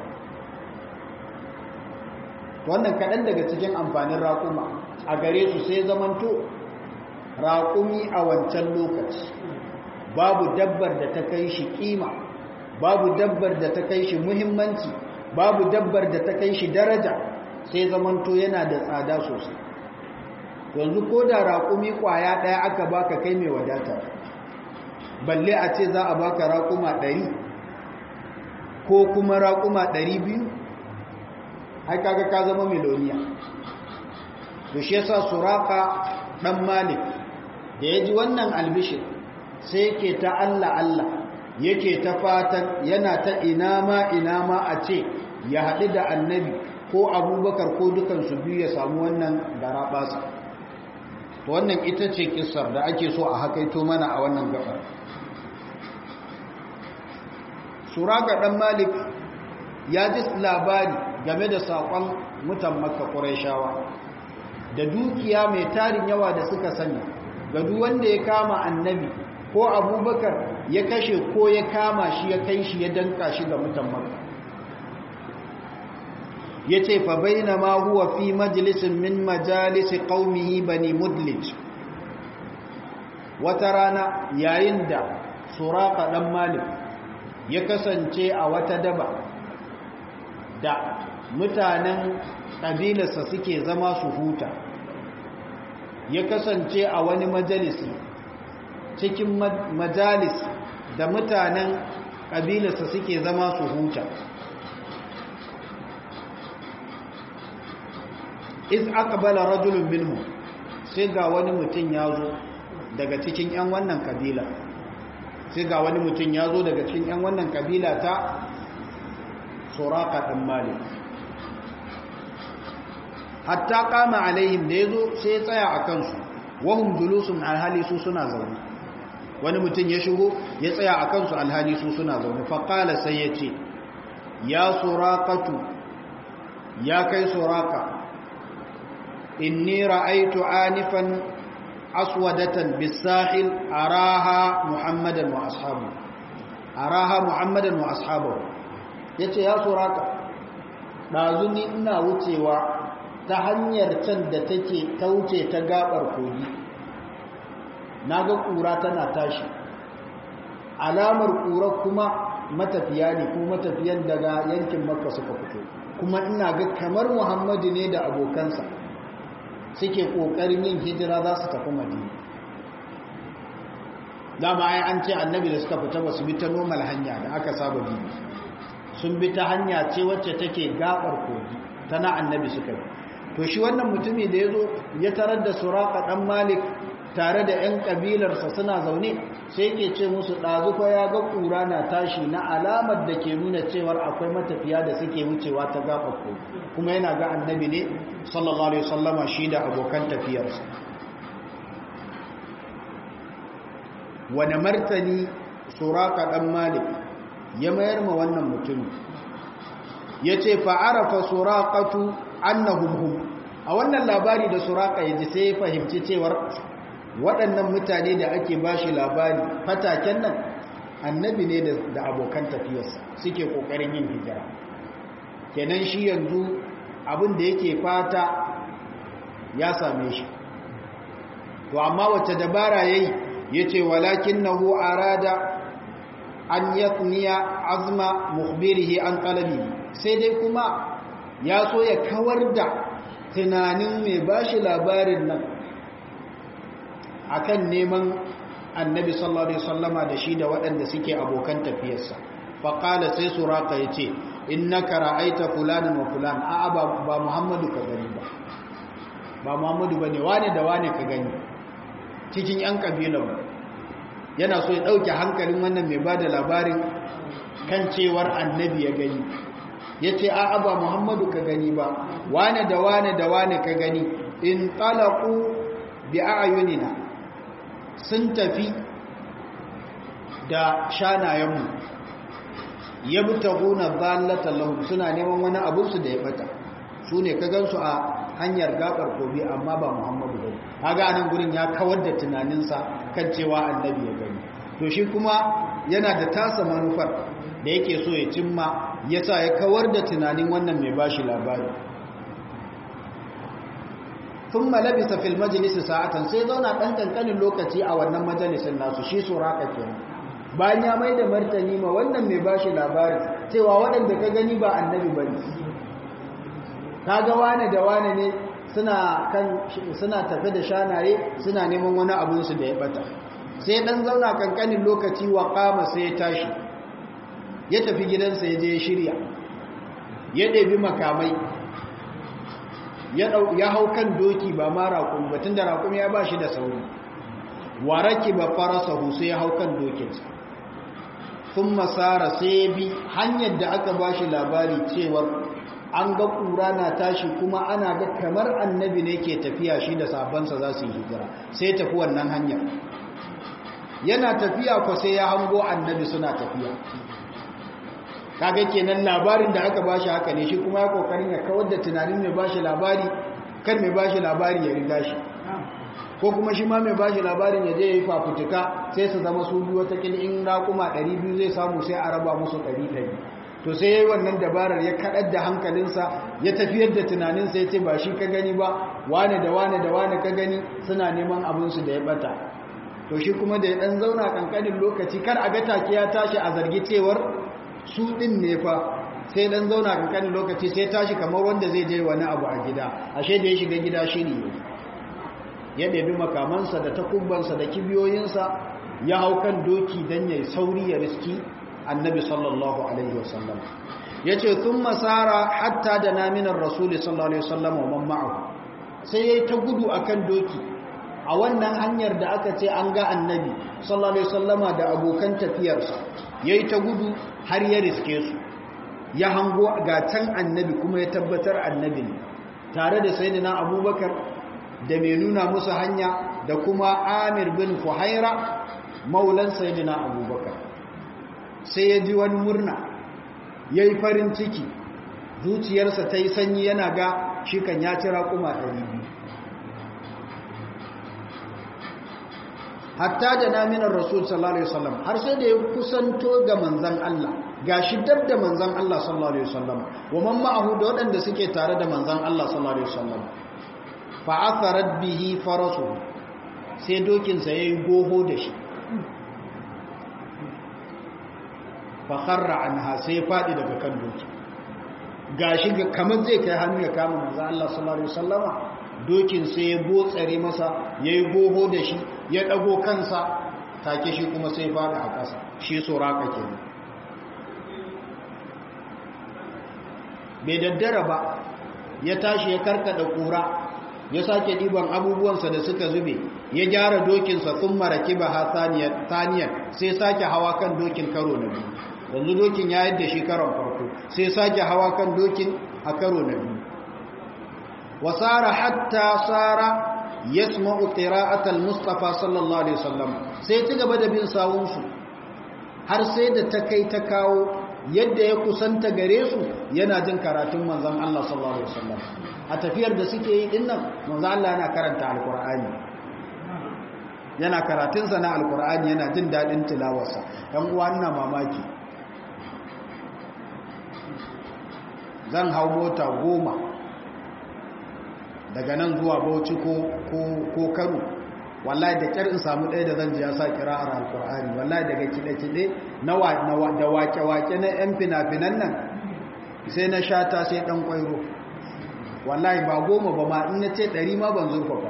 wannan kaɗan daga cikin amfanin raƙuma a gare su sai zamanto raƙumi a wancan lokaci babu dabbar da ta kai shi ƙima babu dabbar da ta kai shi muhimmanci babu dabbar da ta kai shi daraja sai zamanto yana da tsada sosai yanzu ko da raƙumi ƙwaya ɗaya aka baka kai mai wadata balle a ce za a baka raƙuma ɗari ko kuma raƙuma ɗari biyu ai kaga ka zama miloniya to shi yasa suraka ɗan malik da ya ji wannan albishir sai yake ta Allah Allah yake ta fatan yana ta ina ma ina ma a ce ya haɗu da annabi ko abubakar ko dukansu biyu ya samu wannan garaɓasa to wannan ita ce kisar da ake so a hakaito mana a wannan gabar suraka ɗan malik ya ji labari game da saƙon mutan makka ƙuraishawa da dukiya mai tarin yawa da suka sani ga duk wanda ya kama annabi ko abubakar ya kashe ko ya kama shi ya kai shi ya danka shi ga mutan makka ya ce fa baina ma huwa fi majalisin min majalisi qaumihi bani mudlij wata rana yayin da suraka dan malik ya kasance a wata daba da mutanen ƙabilarsa suke zama su huta ya kasance a wani majalisi cikin majalis da mutanen ƙabilarsa suke zama su huta iz aqbala rajulun minhu sai ga wani mutum ya zo daga cikin 'yan wannan kabila sai ga wani mutum ya zo daga cikin 'yan wannan kabila ta suraka ɗan malik hatta kama alaihim da ya zo sai ya tsaya a kansu wahum julusun alhali su suna zaune wani mutum ya shigo ya tsaya a kansu alhali su suna zaune faƙala sai ya ce ya surakatu ya kai suraka inni ra'aitu anifan aswadatan bisahil araha muhammadan wa ashabu araha muhammadan wa ashabu yace ya suraka dazu ni ina wucewa ta hanyar can da take kauce ta gabar kogi naga kura tana tashi alamar kura kuma matafiya ne kuma matafiyan daga yankin makka suka fito kuma ina ga kamar muhammadu ne da abokansa suke ƙoƙarin yin hijira za su tafi madina dama ai an ce annabi da suka fita ba su bi ta normal hanya da aka saba bi sun bi ta hanya ce wacce take gabar kogi tana annabi suka bi to shi wannan mutumi da ya zo ya tarar da suraka ɗan malik tare da 'yan ƙabilarsa suna zaune sai ke ce musu ɗazufa ya ga ƙura na tashi na alamar da ke nuna cewar akwai matafiya da suke wucewa ta gaɓaɓɓo kuma yana ga annabi ne sallallahu alaihi wasallama shi da abokan tafiyarsa wani martani suraka ɗan malik ya mayar ma wannan mutum ya ce fa'arafa surakatu annahum hum a wannan labari da suraka ya ji sai ya fahimci cewar waɗannan mutane da ake ba shi labari fataken nan annabi ne da abokan tafiyarsa suke ƙoƙarin yin hijira kenan shi yanzu abin da yake fata ya same shi to amma wacce dabara ya yi ya ce walakin na hu arada an yatniya azma mukhbirihi an talabi sai dai kuma ya so ya kawar da tunanin mai bashi labarin nan akan neman annabi sallallahu alaihi wasallama da shi da waɗanda suke abokan tafiyarsa faqala sai suraka yace innaka ra'aita fulanan wa fulan a ba, ba muhammadu ka gani ba ba muhammadu bane wane da wane ka gani cikin yan kabilan yana so ya dauke hankalin wannan mai bada labarin kan cewar annabi ya gani yace a ba muhammadu ka gani ba wane da wane da wane ka gani in talaqu bi a'yunina sun tafi da shanayenmu ya bi taguna zallata lahum suna neman wani abinsu da ya bata su ne ka gansu a hanyar gabar kobi amma ba muhammadu bane kaga anan gurin ya kawar da tunaninsa kan cewa annabi ya gani to shi kuma yana da tasa manufar da yake so ya cimma yasa ya kawar da tunanin wannan mai bashi labari sun malabisa fil majalisi sa'atan sai zauna ɗan ƙanƙanin lokaci a wannan majalisin nasu shi suraka ke bayan ya mai da martani ma wannan mai ba shi labarin cewa waɗanda ka gani ba annabi ba ne ka ga wane da wane ne suna tafi da shanaye suna neman wani abinsu da ya bata sai ɗan zauna ƙanƙanin lokaci wa kama sai ya tashi ya tafi gidansa ya je ya shirya ya ɗebi makamai ya hau kan doki ba ma raƙum batun da raƙum ya ba shi da sauri waraki ba farasa sai ya hau kan dokinsa sun masara sai bi hanyar da aka ba shi labari cewar an ga ƙura na tashi kuma ana ga kamar annabi ne ke tafiya shi da sabansa za su yi hijira sai tafi wannan hanyar yana tafiya ko sai ya hango annabi suna tafiya kaga kenan labarin da aka bashi haka ne shi kuma ya kokarin ya kawar da tunanin mai bashi labari kar mai bashi labari ya riga shi ko kuma shi ma mai bashi labarin ya je ya yi fafutuka sai su zama su biyu wata in raƙuma 200 zai samu sai a raba musu 100 to sai ya yi wannan dabarar ya kaɗar da hankalinsa ya tafiyar da tunaninsa ya ce ba shi ka gani ba wane da wane da wane ka gani suna neman abinsu da ya bata to shi kuma da ya ɗan zauna ƙanƙanin lokaci kar a ga take ya tashi a zargi cewar su ɗin ne fa sai dan zauna kankanin lokaci sai tashi kamar wanda zai je wani abu a gida ashe da ya shiga gida shiri ne ya ɗabi makamansa da takubbansa da kibiyoyinsa ya hau kan doki don ya sauri ya riski annabi sallallahu alaihi wasallam ya ce sun masara hatta da naminar rasuli sallallahu alaihi wasallam wa ma'ahu sai ya yi ta gudu a kan doki a wannan hanyar da aka ce an ga annabi sallallahu alaihi wasallama da abokan tafiyarsa ya yi ta gudu har ya riske su ya hango ga can annabi kuma ya tabbatar annabi ne tare da sayyidina abubakar da mai nuna musu hanya da kuma amir bin fuhaira maulan sayyidina abubakar sai ya ji wani murna ya yi farin ciki zuciyarsa ta yi sanyi yana ga shi kan ya ci raƙuma biyu. hatta da naminar rasul sallallahu alaihi wasallam har sai da ya kusanto ga manzan Allah gashi dab da manzan Allah sallallahu alaihi wasallam wa man ma'ahu da waɗanda suke tare da manzan Allah sallallahu alaihi wasallam fa atharat bihi farasu sai dokin sa yayi goho da shi fa kharra anha sai fadi daga kan doki gashi kamar zai kai hannu ya kama manzan Allah sallallahu alaihi wasallama dokin sai ya botsare masa yayi goho da shi ya ɗago kansa take shi kuma sai faɗi a ƙasa shi tsoraka ke bai daddara ba ya tashi ya karkada ƙura ya sake ɗiban abubuwansa da suka zube ya gyara dokinsa sun maraki ba ha taniyar sai sake hawa kan dokin karo na biyu yanzu dokin ya yadda shi karon farko sai sake hawa kan dokin a karo na biyu wasara hatta sara yasma'u qira'atal mustafa sallallahu alaihi wasallam sai ci gaba da bin sawunsu har sai da ta kai ta kawo yadda ya kusanta gare su yana jin karatun manzon Allah sallallahu alaihi wasallam a tafiyar da suke yi dinnan manzon Allah yana karanta alqur'ani yana karatunsa na alqur'ani yana jin dadin tilawarsa dan uwa ina mamaki zan hau mota goma daga nan zuwa bauchi ko kano wallahi da kyar in samu ɗaya da zan ji ya sa kira'ar alkur'ani wallahi daga kiɗe-kiɗe da wake-wake na 'yan fina-finan nan sai na shata sai ɗan ƙwairo wallahi ba goma ba ma in na ce ɗari ma ban zurfafa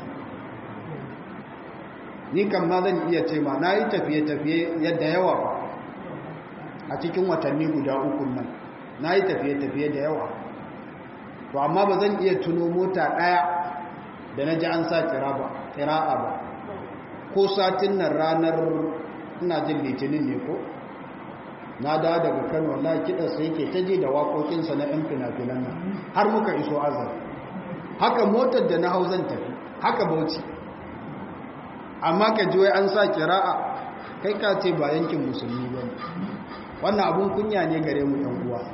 ni kam ma zan iya ce ma na yi tafiye-tafiye yadda yawa ba a cikin watanni guda uku nan na yi tafiye-tafiye da yawa to amma ba zan iya tuno mota ɗaya da na ji an sa ƙira'a ba ko satin nan ranar ina jin litinin ne ko na da daga kano wallahi kiɗansa yake ta ji da waƙoƙinsa na 'yan fina-finan nan har muka iso azar haka motar da na hau zan tafi haka bauchi amma ka ji wai an sa ƙira'a kai ka ce ba yankin musulmi ba wannan abun kunya ne gare mu 'yan uwa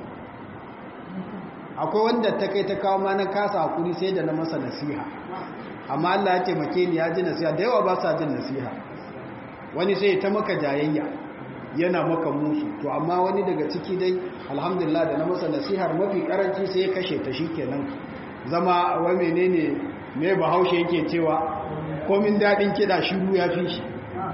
akwai wanda ta kai ta kawo ma na kasa hakuri sai da na masa nasiha amma Allah ya taimake ni ya ji nasiha da yawa ba sa jin nasiha wani sai ta maka jayayya yana maka musu to amma wani daga ciki dai alhamdulillah da na masa nasihar mafi karanci sai ya kashe ta shikenan zama wa menene me bahaushe yake cewa komin dadin kida shiru ya fi shi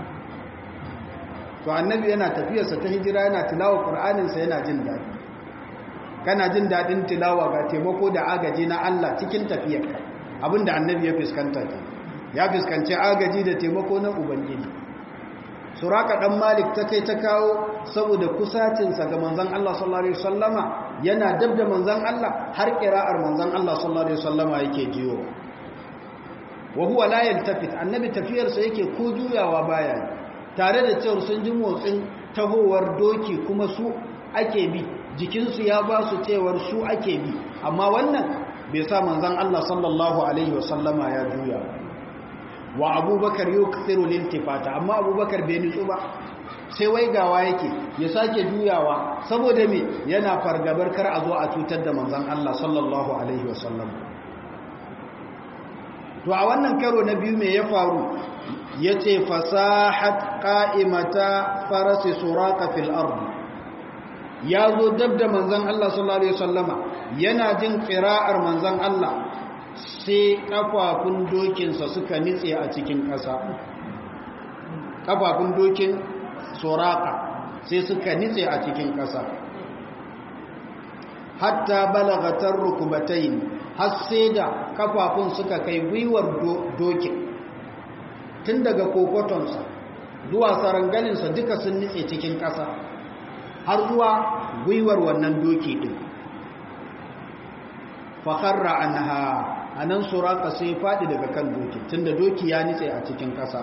to annabi yana tafiyarsa ta hijira yana tilawa qur'aninsa yana jin dadi kana jin daɗin tilawa ga taimako da agaji na Allah cikin tafiyarka abinda annabi ya fuskanta ke ya fuskanci agaji da taimako na ubangiji suraka dan malik ta kai ta kawo saboda kusacinsa ga manzon Allah sallallahu alaihi wasallama yana dab da manzon Allah har kira'ar manzon Allah sallallahu alaihi wasallama yake jiyo wa huwa la yaltafit annabi tafiyarsa yake ko juyawa baya tare da cewa sun ji motsin tahowar doki kuma su ake bi jikinsu ya ba su cewar su ake bi amma wannan bai sa manzan Allah sallallahu Alaihi wasallama ya juya wa abubakar yau kafiru lintifata amma abubakar bai nutsu ba sai waigawa yake ya sake juyawa saboda me yana fargabar kar a zo a cutar da manzan Allah sallallahu Alaihi wasallam to a wannan karo na biyu me ya faru ya ce fasahat ƙa'imata farasi suraka fil ardi ya zo dab da manzan Allah sallallahu Alaihi wasallama yana jin ƙira'ar manzan Allah sai ƙafafun dokinsa suka nitse a cikin ƙasa ƙafafun dokin soraka sai suka nitse a cikin ƙasa hatta balagatar rukubatain har sai da ƙafafun suka kai gwiwar dokin tun daga kokotonsa zuwa saranganinsa duka sun nitse cikin ƙasa har zuwa gwiwar wannan doki din fakarra anha anan suraka sai fadi daga kan doki tunda doki ya nitse a cikin ƙasa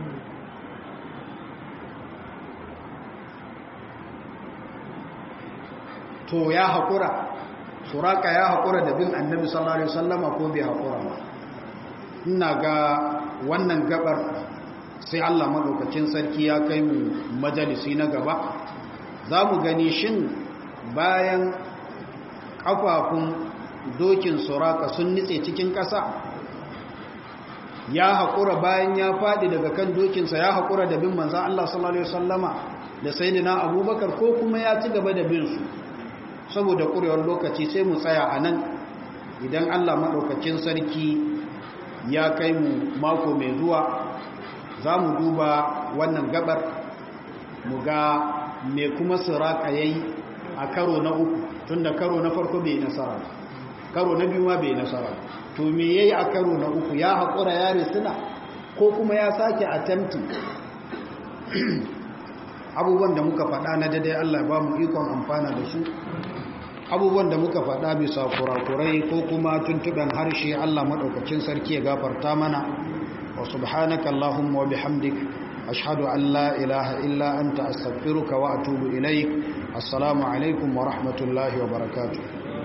to ya haƙura suraka ya haƙura da bin annabi sallallahu alaihi wasallama ko bai haƙura ba ina ga wannan gabar sai Allah madaukakin sarki ya kai mu majalisi na gaba za mu gani shin bayan ƙafafun dokin suraka sun nitse cikin ƙasa ya haƙura bayan ya faɗi daga kan dokinsa ya haƙura da bin manzan Allah sallallahu Alaihi wasallama da sayidina abubakar ko kuma ya ci gaba da bin su saboda ƙurewar lokaci sai mu tsaya a nan idan Allah maɗaukakin sarki ya kai mu mako mai zuwa za mu duba wannan gabar mu ga me kuma suraka ya yi a karo na uku tun da karo na farko bai nasara karo na biyu ma bai nasara to me ya yi a karo na uku ya haƙura ya risina ko kuma ya sake attempting abubuwan da muka faɗa na daidai Allah ba mu ikon amfana da su abubuwan da muka faɗa bisa kurakurai ko kuma tuntuɓen harshe Allah maɗaukacin sarki ya gafarta mana wa subhanaka Allahumma wa bihamdik ashhadu an la ilaha illa anta astaghfiruka wa atubu ilaik assalamu alaikum wa rahmatullahi wa barakatuh